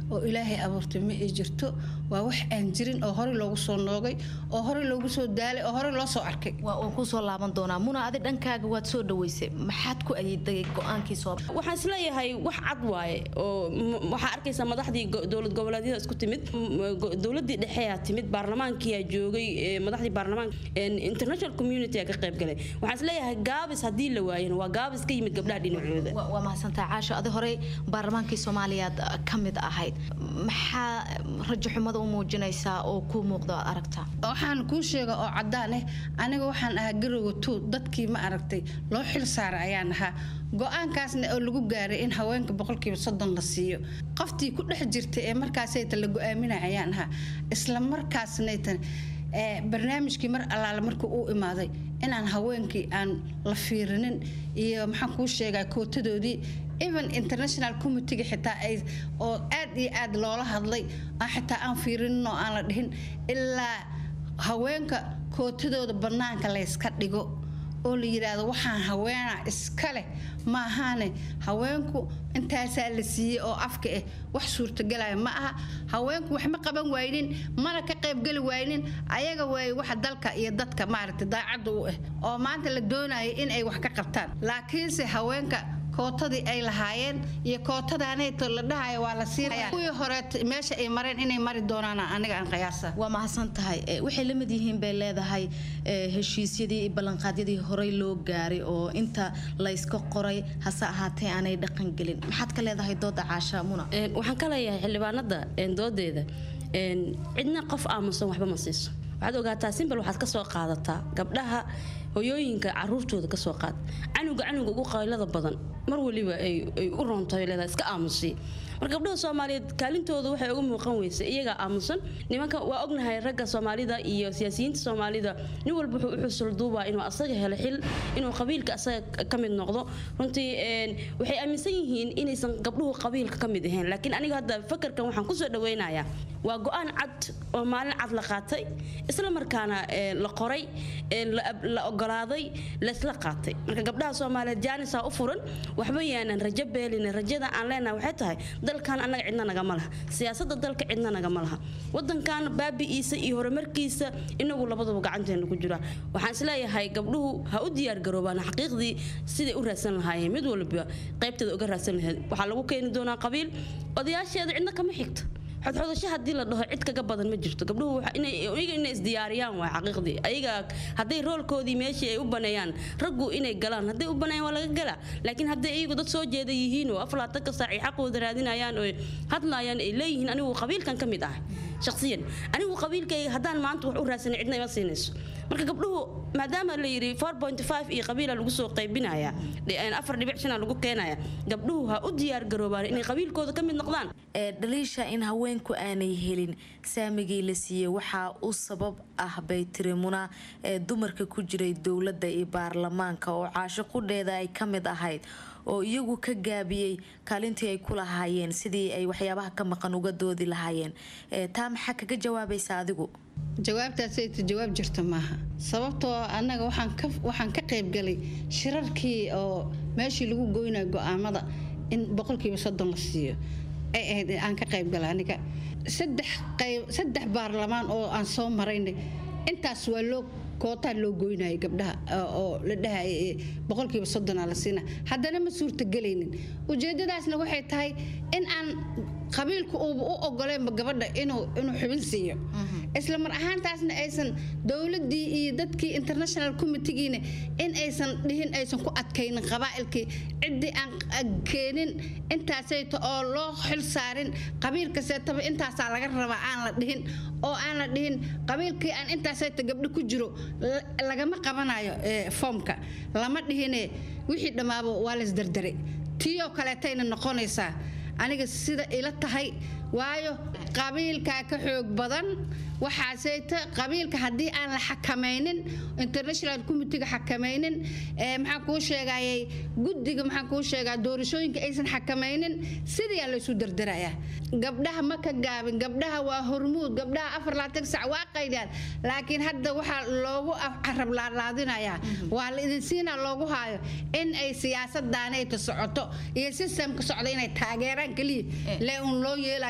oo ilaahay abuurtay ma ay jirto waa wax aan jirin oo horey loogu soo noogay oo horey loogu soo daalay oo horey loo soo arkay waa kusoo laaban doonaa muna adi dhankaaga waad soo dhaweysay maxaad ku ayiday go-aankii soo waxaan isleeyahay wax cad waaye oo m- waxaa arkaysaa madaxdii go- dowlad goboleedyada isku timid m- go- dowladii dhexe timid baarlamaankiyaa joogay ee, madaxdii baarlamaanka een, international community aa ka qayb galay waxaan isleeyahay gaabis haddii la waayana waa gaabis ka yimid gabdhaha dhinacooda waa mahadsantahay caasho adi horey baarlamaankii soomaaliyaad ka mid ahayd maxaa rajo xumada u muujinaysaa oo kuu muuqda aad aragtaa waxaan kuu sheega oo cadaan ah aniga waxaan ahaa garowa tuud dadkii ma aragtay loo xil saaray ayaan ahaa go-aankaasna oo lagu gaaray in haweenka boqolkiiba soddon la siiyo qoftii ku dhex jirtay ee markaasayta la go-aaminay ayaan ahaa isla markaasnaytan ee, barnaamijkii mar allaale markuu uu imaaday inaan haweenkii aan la fiirinin iyo maxaan kuu sheegaa kootadoodii even international committeega xitaa ay oo aad iyo aad loola hadlay aan xitaa aan fiirinin oo aan la dhihin ilaa haweenka kootadooda bannaanka layska dhigo oo la yidhaahdo waxaan haweena iska leh maahaane haweenku intaasaa la siiyey oo afka ah wax suurtagalaya ma aha haweenku wax ma qaban waynin mana ka qaybgeli waynin ayaga waay waxa dalka iyo dadka maaragtay daacadda u ah oo maanta la doonaya in ay wax ka qabtaan laakiinse haweenka kootadii ay lahaayeen iyo kootadaanayto la dhahayo waa la siinaya kuwii hore meesha ay mareen inay mari doonaan aniga aan qiyaasa waa mahadsan tahay Eh, waxay la mid yihiin bay leedahay eh, heshiisyadii iyo ballanqaadyadii horey loo gaaray oo inta layska qoray hase ahaatee aanay dhaqan gelin maxaad ka leedahay dooda caasha muna Een, waxaan ka leeyahay xildhibaanada een, doodeeda een, cidna qof aamusan waxba ma siiso waxaad ogaataa simbal waxaad ka soo qaadataa gabdhaha hoyooyinka caruurtooda ka soo qaad canuga canuga ugu qaylada badan mar waliba ay ay u roontahay leedahay iska aamusi marka gabdhaha soomaaliyeed kaalintooda waxay uga muuqan weysa iyagaa aamusan nimanka waa ognahay ragga soomaalida iyo siyaasiyiinta soomaalida nin walba wuxuu u xusul duubaa inuu asaga helo xil inuu qabiilka asaga ka mid noqdo runtii een, waxay aaminsan yihiin inaysan gabdhuhu qabiilka ka mid ahayn laakiin aniga hadda fakarkan waxaan kusoo dhaweynayaa waa go-aan cad oo maalin cad la qaatay isla markaana ee, la qoray ee, la ab- la ogolaaday laysla qaatay marka gabdhaha soomaaliyeed jaanisaa u furan waxba yaanan rajo beelin rajada aan leenahay waxay tahay dalkan annaga cidna nagama laha siyaasada dalka cidna nagama laha wadankan baabi'iisa iyo horumarkiisa inagu labaduba gacanteena ku jiraan waxaan isleeyahay gabdhuhu ha u diyaar garoobaan xaqiiqdii siday u raadsan lahaayeen mid walba qaybteeda uga raadsan lahayd waxaa lagu keeni doonaa qabiil odayaasheeda cidna kama xigto xodxodasho haddii la dhaho cid kaga badan ma jirto gabdhuhu waxa- inay iyaga inay isdiyaariyaan waa xaqiiqdii ayaga hadday roolkoodii meeshii ay u baneeyaan raggu inay galaan hadday u baneeyaan waa laga galaa laakiin hadday iyagu dad soo jeeda yihiin oo aflaatanka saac ay xaqooda raadinayaan oo hadlayaan ay leeyihiin anigu qabiilkan ka mid ah shakhsiyan anigu qabiilkayga haddaan maanta wax u raadsanay cidna ima siinayso marka gabdhuhu maadaama la yidhi 4.5 iyo qabiila lagu soo qaybinaya dhi- afar dhibic shana lagu keenaya gabdhuhu ha u diyaar garoobaan inay qabiilkooda ka mid noqdaan ee dhaliisha in haweenku aanay helin saamigii la siiyey waxaa u sabab ah bay tiri muna ee dumarka ku jiray dowladda iyo baarlamaanka oo caasho qudheeda ay ka mid ahayd oo iyagu ka gaabiyey kaalintii ay ku lahaayeen sidii ay waxyaabaha ka maqan uga doodi lahaayeen Ee, taa maxaa kaga jawaabaysa adigu jawaabtaasayta jawaab jirta maaha sababtoo annaga waxaan ka waxaan ka qaybgalay shirarkii oo meeshii lagu goynayo go-aamada in boqolkiiba soddon la siiyo ay ahayd aan ka qaybgalay aniga saddex qayb saddex baarlamaan oo aan soo maraynay intaas waa loo kootaa loo goynaya gabdhaha oo- oo la dhahaya boqolkiiba soddonaa la siina haddana ma suurtagelaynin ujeedadaasna waxay tahay in aan qabiilku uuba u ogoleenba gabadha inuu inuu xubin siiyo isla mar ahaantaasna aysan dowladii iyo dadkii international committeegiina in aysan dhihin aysan ku adkaynin qabaa'ilkii ciddii aan aan keenin intaasayto oo loo xil saarin qabiil kasteetaba intaasaa laga rabaa aan la dhihin oo aan la dhihin qabiilkii aan intaasayto gabdho ku jiro la- lagama qabanayo ee, foomka lama dhihine wixii dhammaaba waa laysdardare tiiyoo kaleetayna noqonaysaa aniga sida ila tahay waayo qabiilkaa ka xoog badan waxaaseyta qabiilka haddii aan la xakamaynin international committeega xakamaynin ee, maxaan kuu sheegayay guddiga maxaan kuu sheegaa doorashooyinka aysan xakamaynin sidaa laysu dardarayaa gabdhaha ma ka gaabin gabdhaha waa hormuud gabdhaha afar laatan sac waa qaydaan laakiin hadda waxaa loogu af- carab laalaadinayaa waa la idin siinaa loogu haayo in ay siyaasadaanayta socoto iyo sistemka socda inay taageeraan keliya lee un loo yeelaya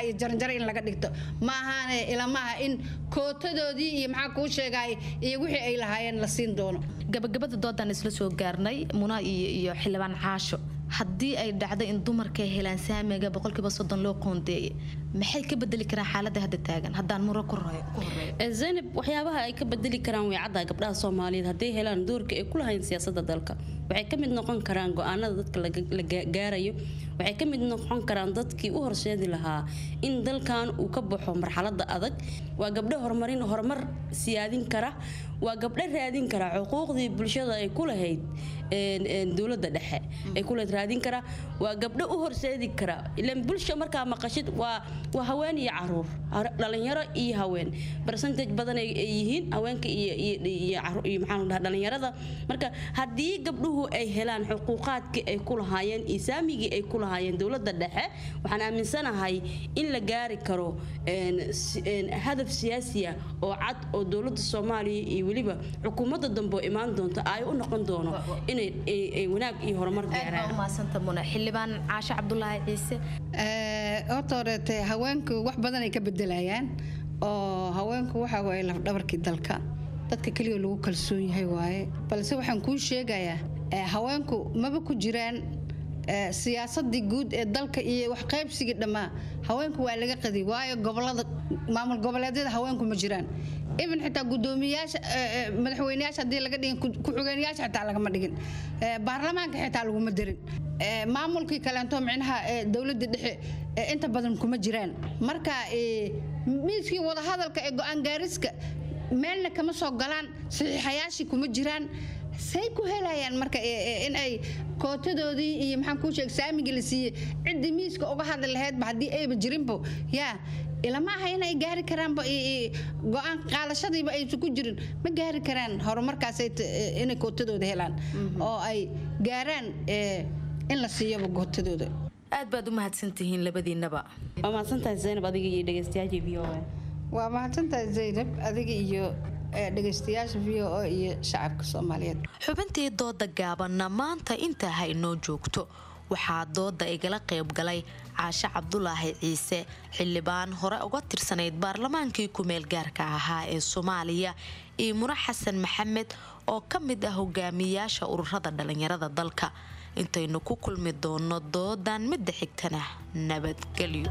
iyo jaranjaro in laga dhigto ma ahaane ilamaha in kootadoodii iyo maxaa kuu sheegay iyo wixii ay lahaayeen la siin doono gabagabada doodaan isla soo gaarnay muna iyo iyo xildhibaan caasho haddii ay dhacdo in dumarka ay helaan saamiga boqolkiiba soddon loo qoondeeyay maxay ka bedeli karaan xaaladda hadda taagan haddaan muro ku horeeyo zaynab waxyaabaha ay ka bedeli karaan way caddaa gabdhaha soomaaliyeed hadday helaan doorka ay ku lahayn siyaasadda dalka waxay ka mid noqon karaan go-aanada dadka la gaarayo waxay ka mid noqon karaan dadkii u horseedi lahaa in dalkan uu ka baxo marxaladda adag waa gabdho horumarin horumar siyaadin kara waa gabdho raadin kara xuquuqdii bulshada ay ku lahayd dowladda dhexe ay ku lahayd raadin kara waa gabdho u horseedi kara ilan bulsha markaa maqashid waa waa haween iyo caruur dhalinyaro iyo haween percentage badan ay yihiin haweenka iyo iyo maxaa la dhahaa dhalinyarada marka haddii gabdhuhu ay helaan xuquuqaadkii ay ku lahaayeen iyo saamigii ay ku lahaayeen dowladda dhexe waxaan aaminsanahay in la gaari karo hadaf siyaasiya oo cad oo dowladda soomaaliya iyo weliba xukuumadda dambe oo imaan doonta ay u noqon doono inay wanaag iyo horumar gaaraan xildhibaan caashe cabdulaahi ciise horta horeete haweenku wax badan ay ka bedelayaan oo haweenku waxa waaye lafdhabarkii dalka dadka keliya lagu kalsoon yahay waaye balse waxaan kuu sheegayaa haweenku maba ku jiraan siyaasadii guud ee dalka iyo wax qaybsigii dhammaa haweenku waa laga qadi waayo gobolada maamul goboleedyada haweenku ma jiraan even xitaa gudoomiyaasha madaxweyneyaasha haddii laga dhigin ku-xigeenyaasha xitaa lagama dhigin baarlamaanka xitaa laguma darin maamulkii kaleento micnaha dowladda dhexe inta badan kuma jiraan marka miiskii wadahadalka ee go-aan gaariska meelna kama soo galaan saxiixayaashii kuma jiraan say ku helayaan marka in ay kootadoodii iyo maxaan kuu sheeg saamigii la siiyey ciddii miiska uga hadli lahaydba haddii ayba jirinbo yaa ilama aha inay gaari karaanba go-aan qaadashadiiba aysan ku jirin ma gaari karaan horumarkaas inay kootadooda helaan oo ay gaaraan in la siiyaba kootadooda aad baad u mahadsantihiin labadiinaba waa mahadsantahay zaynab adiga iyo dhegeystayaashii v o a waa mahadsantahay zaynab adiga iyo dhegeystayaasha v o a iyo shacabka soomaaliyeed xubintii dooda gaabanna maanta intaa ha inoo joogto waxaa dooda igala qayb galay caashe cabdulaahi ciise xildhibaan hore uga tirsanayd baarlamaankii ku-meel gaarka ahaa ee soomaaliya iyo muna xasan maxamed oo ka mid ah hogaamiyaasha ururada dhalinyarada dalka intaynu ku kulmi doono doodan midda xigtana nabadgelyo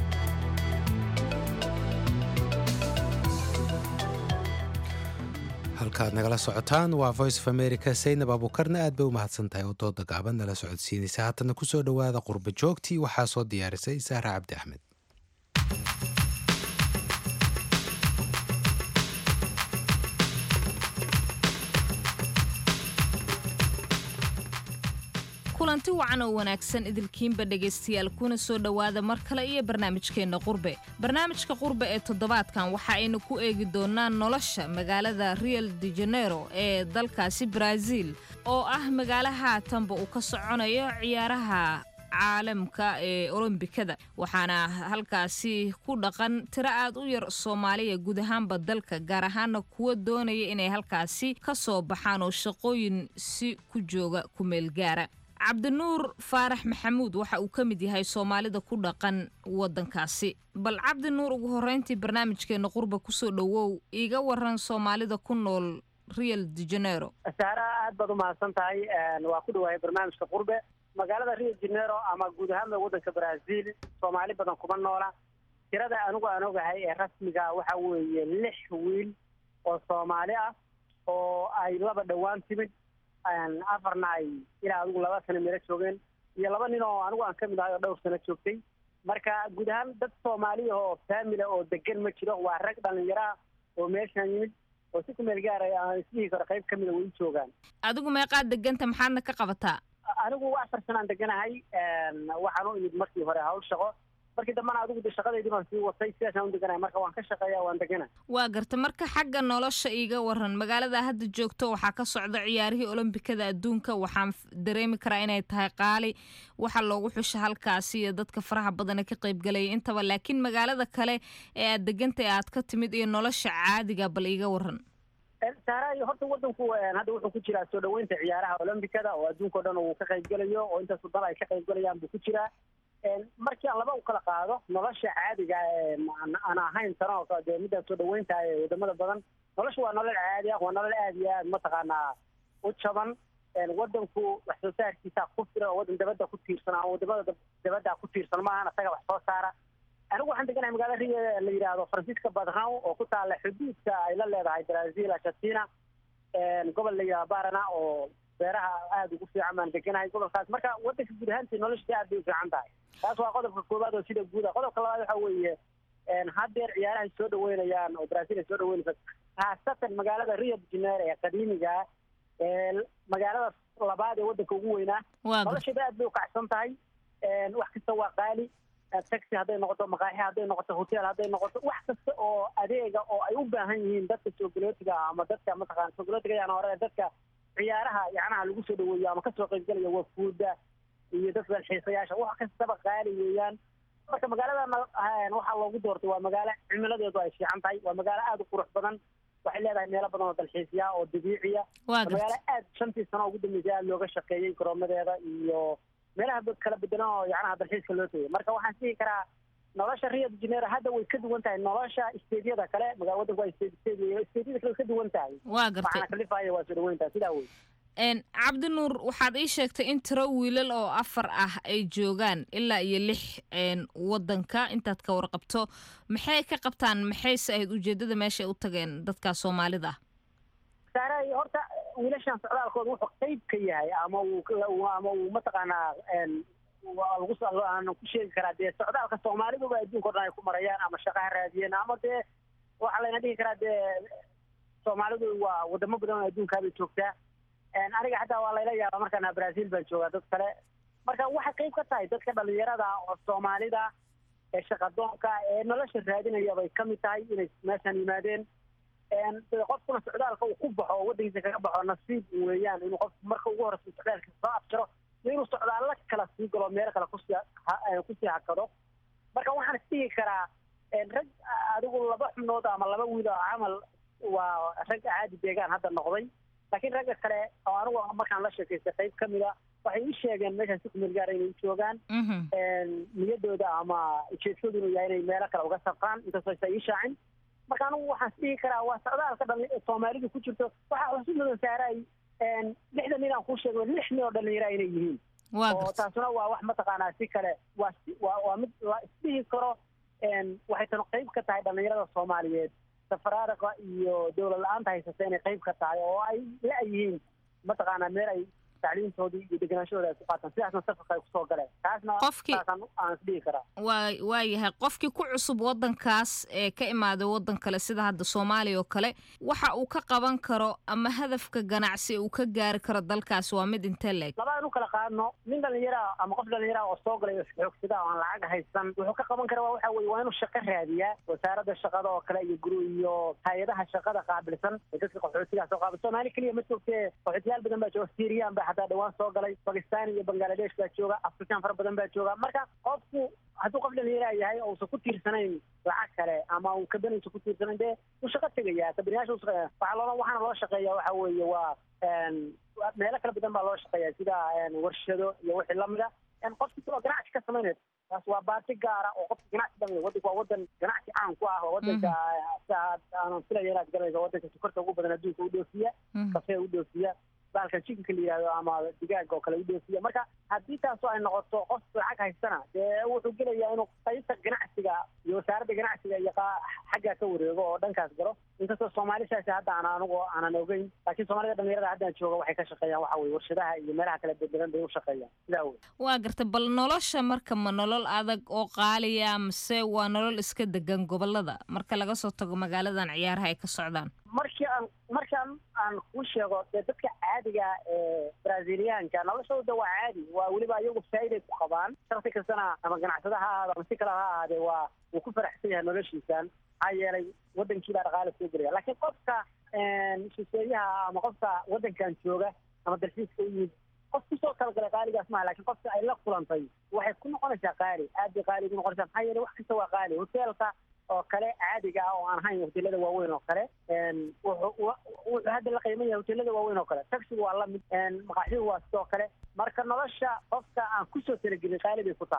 halkaad nagala socotaan waa voice of america saynab abuukarna aad bay u mahadsan tahay oo dooda gaaban nala socodsiinaysa haatana kusoo dhowaada qurba joogtii waxaa soo diyaarisay saara cabdi axmed kulanti wacan oo wanaagsan idilkiinba dhegaystayaal kuna soo dhowaada mar kale iyo barnaamijkeenna qurbe barnaamijka qurbe ee toddobaadkan waxa aynu ku eegi doonaa nolosha magaalada real de janeiro ee dalkaasi baraaziil oo ah magaalo haatanba uu ka soconayo ciyaaraha caalamka ee olombikada waxaana halkaasi ku dhaqan tiro aad u yar soomaaliya guud ahaanba dalka gaar ahaana kuwa doonaya inay halkaasi ka soo baxaan oo shaqooyin si ku jooga kumeel gaara cabdinuur faarax maxamuud waxa uu ka mid yahay soomaalida ku dhaqan waddankaasi bal cabdinuur ugu horreyntii barnaamijkeenna qurba kusoo dhowow iiga waran soomaalida ku nool real de janeiro saara aad baad u mahadsan tahay waa ku dhawaayay barnaamijka qurbe magaalada rio janeiro ama guud ahaanba waddanka brazil soomaali badan kuma noola tirada anigu aan ogahay ee rasmiga waxa weeye lix wiil oo soomaali ah oo ay laba dhowaan timid afarna ay ilaa adigu laba sano meelo joogeen iyo laba nin oo anigu aan ka mid ahay oo dhowr sano joogtay marka guud ahaan dad soomaaliya oo faamila oo degan ma jiro waa rag dhalinyaro ah oo meeshaan yimid oo si ku meel gaaray aan isdhihi karo qayb ka mida weli joogaan adigu meeqaad deganta maxaadna ka qabataa anigu afar sanaan deganahay waxaan u imid markii hore hawl shaqo markii dambena adigu de shaqadeydii baan sii watay sidaasaan u deganahay marka waan ka shaqeeya waan degana waa garta marka xagga nolosha iiga waran magaalada hadda joogto waxaa ka socda ciyaarihii olombikada adduunka waxaan dareemi karaa inay tahay qaali waxa loogu xusha halkaasi iyo dadka faraha badane ka qaybgalaya intaba laakiin magaalada kale ee aad degantay aad ka timid iyo nolosha caadiga bal iiga waran saara iyo horta wadanku hadda wuxuu ku jiraa soo dhaweynta ciyaaraha olombikada oo adduunka o dhan uu ka qaybgalayo oo intaas dal ay ka qaybgalayaan buu ku jiraa markii aan laba u kala qaado nolosha caadiga ee aan- aan ahayn tano oo kale dee midaan soo dhaweynta ee wadamada badan nolosha waa nolol caadi ah waa nolol aad iyo aad mataqaanaa u jaban wadanku wax soo saarkiisa ku filan oo wadan dabada ku tiirsan ama wadamada dab- dabada ku tiirsan maahan isaga wax soo saara anigu waxaan deganahay magaalada rio ee la yidhaahdo francisca badrao oo ku taala xuduudka ay la leedahay brazil argentina gobol la yidhahdo barana oo beeraha aada ugu fiican baan deganahay gobolkaas marka wadanka guud ahaantii noloshiisa aad bay u fiican tahay taas waa qodobka koowaad oo sida guud ah qodobka labaad waxa weeye haddeer ciyaarahay soo dhaweynayaan oo brazil ay soo dhaweynaysa khaasatan magaalada rio de janeiro ee qadiimiga ee magaalada labaad ee wadanka ugu weynaa Waa nolosheeda aad bay ukacsan tahay wax kasta waa qaali taxi hadday noqoto maqaaxi hadday noqoto hotel hadday noqoto wax kasta oo adeega oo ay u baahan yihiin dadka soogolootiga ah ama dadka mataqana soogolootiga yaan hore dadka ciyaaraha yacnaha lagu soo dhaweeyo ama kasoo qaybgalaya wafuuda iyo dadka dalxiisayaasha wax kastaba qaali weeyaan marka magaaladana waxaa loogu doortay waa magaalo cimiladeedu ay fiican tahay waa magaalo aada u qurux badan waxay leedahay meelo badan oo dalxiisya oo dabiiciya Waa magaalo aad shantii sano ugu dambeysay aada looga shaqeeyey garoomadeeda iyo meelaha ba- kala bedelan oo yacnaha dalxiiska loo tegay marka waxaan dhihi karaa nolosha rio de janeiro hadda way ka duwan tahay nolosha steedyada kale magaa wadanku waa state state weeye steedyada kale way ka duwan tahay Waa gartay. waxaana kalifaya waa soo dhaweyntaa sidaa wey Een, cabdinuur waxaad ii sheegtay in tiro wiilal oo afar ah ay joogaan ilaa iyo lix een, wadanka intaad ka warqabto maxay ka qabtaan maxayse ahayd ujeedada meeshay u tageen dadka soomaalida ah saaray horta wiilashan socdaalkooda wuxuu qayb ka yahay ama uu ka- ama uu mataqaanaa een, waa lagu soo- aan ku sheegi karaa dee socdaalka soomaaliduba adduunka o dhan ay ku marayaan ama shaqa ha raadiyeen ama dee waxaa layna dhihi karaa dee soomaalidu waa wadamo badan oo adduunkaabay joogtaa Een, aniga xataa waa layla yaaba markaan brazil baan joogaa dad kale marka waxay qayb ka tahay dadka dhalinyarada oo soomaalida ee shaqadoonka ee nolosha raadinaya bay ka mid tahay inay meeshan yimaadeen Een, dee qofkuna socdaalka uu ku baxo oo wadankiisa kaga baxo nasiib weeyaan inuu qof marka ugu horeysa socdaalkiisa soo afjaro iyo inuu socdaallo kala sii galo meelo kale kusii ha- eh, kusii hakado marka waxaan isdhihi karaa een, rag adigu laba xubnood ama laba wiil oo camal waa rag caadi deegaan hadda noqday laakiin ragga kale oo anigu markaan la sheekaystay qayb ka mida waxay ii sheegeen meeshaan si kumeel gaara inay u joogaan Een, niyadooda ama ujeedkoodu inuu yahay inay meelo kale uga safraan inkastoo aysan ii shaacin marka anigu waxaan isdhihi karaa waa socdaalka dhali- soomaalidu ku jirto waxaa xusid mudan saaray een, lixdan nin aan kuu sheego lix nin oo dhalinyara inay yihiin Waa oo gartay. taasuna waa wax mataqaanaa si kale waa si- waa waa mid la isdhihi karo een, waxay tan qayb ka tahay dhalinyarada soomaaliyeed safaraadaqa iyo dowlad la-aanta haysata inay qayb ka tahay oo ay la yihiin mataqaanaa meel ay tacliintoodii iyo deganaashadooda ay ku qaataan sidaasna safarka ay kusoo galeen taasna Qofkii- saasaan aan isdhihi karaa waa waa yahay qofkii ku cusub wadankaas ee ka imaaday wadan kale sida hadda soomaaliya oo kale waxa uu ka qaban karo ama hadafka ganacsi uu ka gaari karo dalkaas waa mid intee leeg labadaan u kala qaadno nin dhalinyara ama qof dhalinyara oo soo galay oo xoogsada oo aan lacag haysan wuxuu ka qaban karaa waxa weye waa inuu shaqo raadiyaa wasaaradda shaqada oo kale iyo guru iyo hay-adaha shaqada qaabilsan ee dadka qaxootiga soo qaabil soomaali keliya ma joogtee qaxootiyaal badan baa jooga syriyan baa xataa dhawaan soo galay bakistan iyo bangladesh baa jooga afrikaan fara badan baa jooga marka qofku hadduu qof dhalinyara yahay oo uusan ku tiirsanayn lacag kale ama uu kabaniisa ku tiirsanayn dee wuu shaqo tegaya kabaniyaasha uu shaqeeya waxaa loola waxaana loo shaqeeya waxa weeye waa een, waa- meelo kala badan baa loo shaqeeya sida een, warshado iyo wixii lamida een, qofki kaloo ganacsi ka samaynaya taas waa baati gaara oo qofka ganacsi dhan wey. wadanku waa wadan ganacsi caan ku ah oo wadanka sa- aanan filaya inaad garanayso wadanka sokorta ugu badan adduunka u dhoofiya kafee u dhoofiya baalkan chickenka la yidhahdo ama digaaga oo kale u dhoofiya marka haddii taasoo ay noqoto qof lacag haystana dee wuxuu gelayaa inuu qaybta ganacsiga iyo wasaaradda ganacsiga iyo qa- xaggaa ka wareego oo dhankaas galo inkastoo soomaali saasi hadda aan anigu aanan ogeyn laakiin soomaalida dhalinyarada haddaan jooga waxay ka shaqeeyaan waxa weye warshadaha iyo meelaha kale bedbedan bay u shaqeeyaan sidaa wey waa gartay bal nolosha marka ma nolol adag oo qaaliya mise waa nolol iska degan gobolada marka laga soo tago magaaladan ciyaaraha ay ka socdaan markii aan markaan aan kuu sheego dee dadka caadiga ee braziliyaanka noloshooda waa caadi waa weliba iyagu faa'iiday ku qabaan shaksi kastana ama ganacsada ha ahaado ama si kale ha ahaadee waa wuu ku faraxsan yahay noloshiisan maxaa yeelay wadankii baa dhaqaale soo gelaya laakiin qofka een, shisheeyaha ama qofka wadankan jooga ama dalxiiska u yimid qof kusoo talagalay qaaligaas maaha laakiin qofka ay la kulantay waxay ku noqonaysaa qaali aad bay qaali ugu noqonaysaa maxaa yeelay wax kasta waa qaali hoteelka oo kale caadiga ah oo aan ahayn hoteelada waaweyn oo kale een, wuxuu wa- wuxuu hadda la qiiman yahay hoteelada waaweyn oo kale taxigu waa la mid een, maqaaxidu waa sidoo kale marka nolosha qofka aan kusoo talagelin qaali bay ku tahay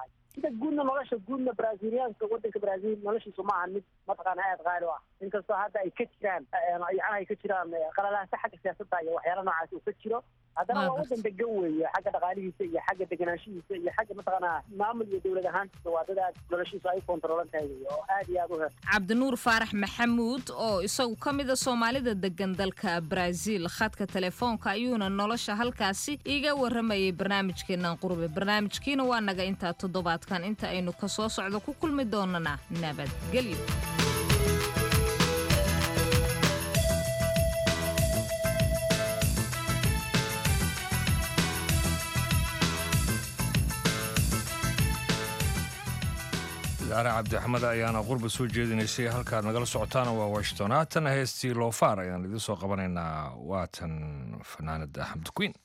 midda guudna nolosha guudna braziliyaanka wadanka brazil noloshiisu ma ahan mid mataqaana aad qaali u ah inkastoo hadda ay ka jiraan yacnaha ay ka jiraan qalalaasa xagga siyaasadda iyo waxyaala noocaas uu ka jiro haddana waa wadan degan weeye xagga dhaqaalihiisa iyo xagga deganaanshihiisa iyo xagga mataqaana maamul iyo dowlad ahaantiisa waa dad aad noloshiisu ay kontroolan tahay wey oo aad iyo aad u heer cabdinuur faarax maxamuud oo isagu ka mida soomaalida degan dalka brazil khadka telefoonka ayuuna nolosha halkaasi iga waramayay barnaamijkeenan qurbe barnaamijkiina waa naga intaa toddobaadkan inta aynu ka soo socdo ku kulmi doonana nabadgelyo daare cabdixamed ayaana qurba soo jeedinaysay halkaad nagala socotaana waa washington haatana heestii loofaar ayaan idiin soo qabanaynaa waatan fanaanada axmed queen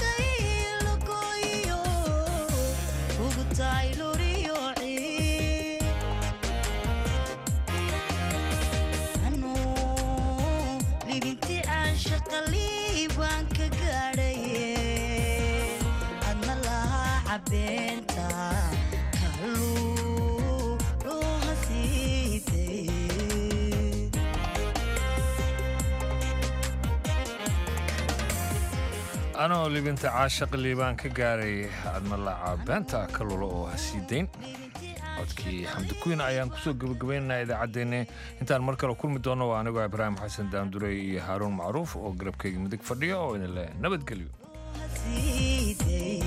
Taylor, you're cabeenta kaluu dhuha siidee anoo libinta caashaq liibaan ka gaaray admalaaca beenta kalula oo ha sii dayn codkii xamdi kuyn ayaan kusoo gebagabaynaynaa idaacaddeenni intaan mar kale kulmi doonno waa anigoo ibraahim xasan daamdurey iyo haaruun macruuf oo garabkayga midig fadhiya oo idin leh nabadgelyo siidee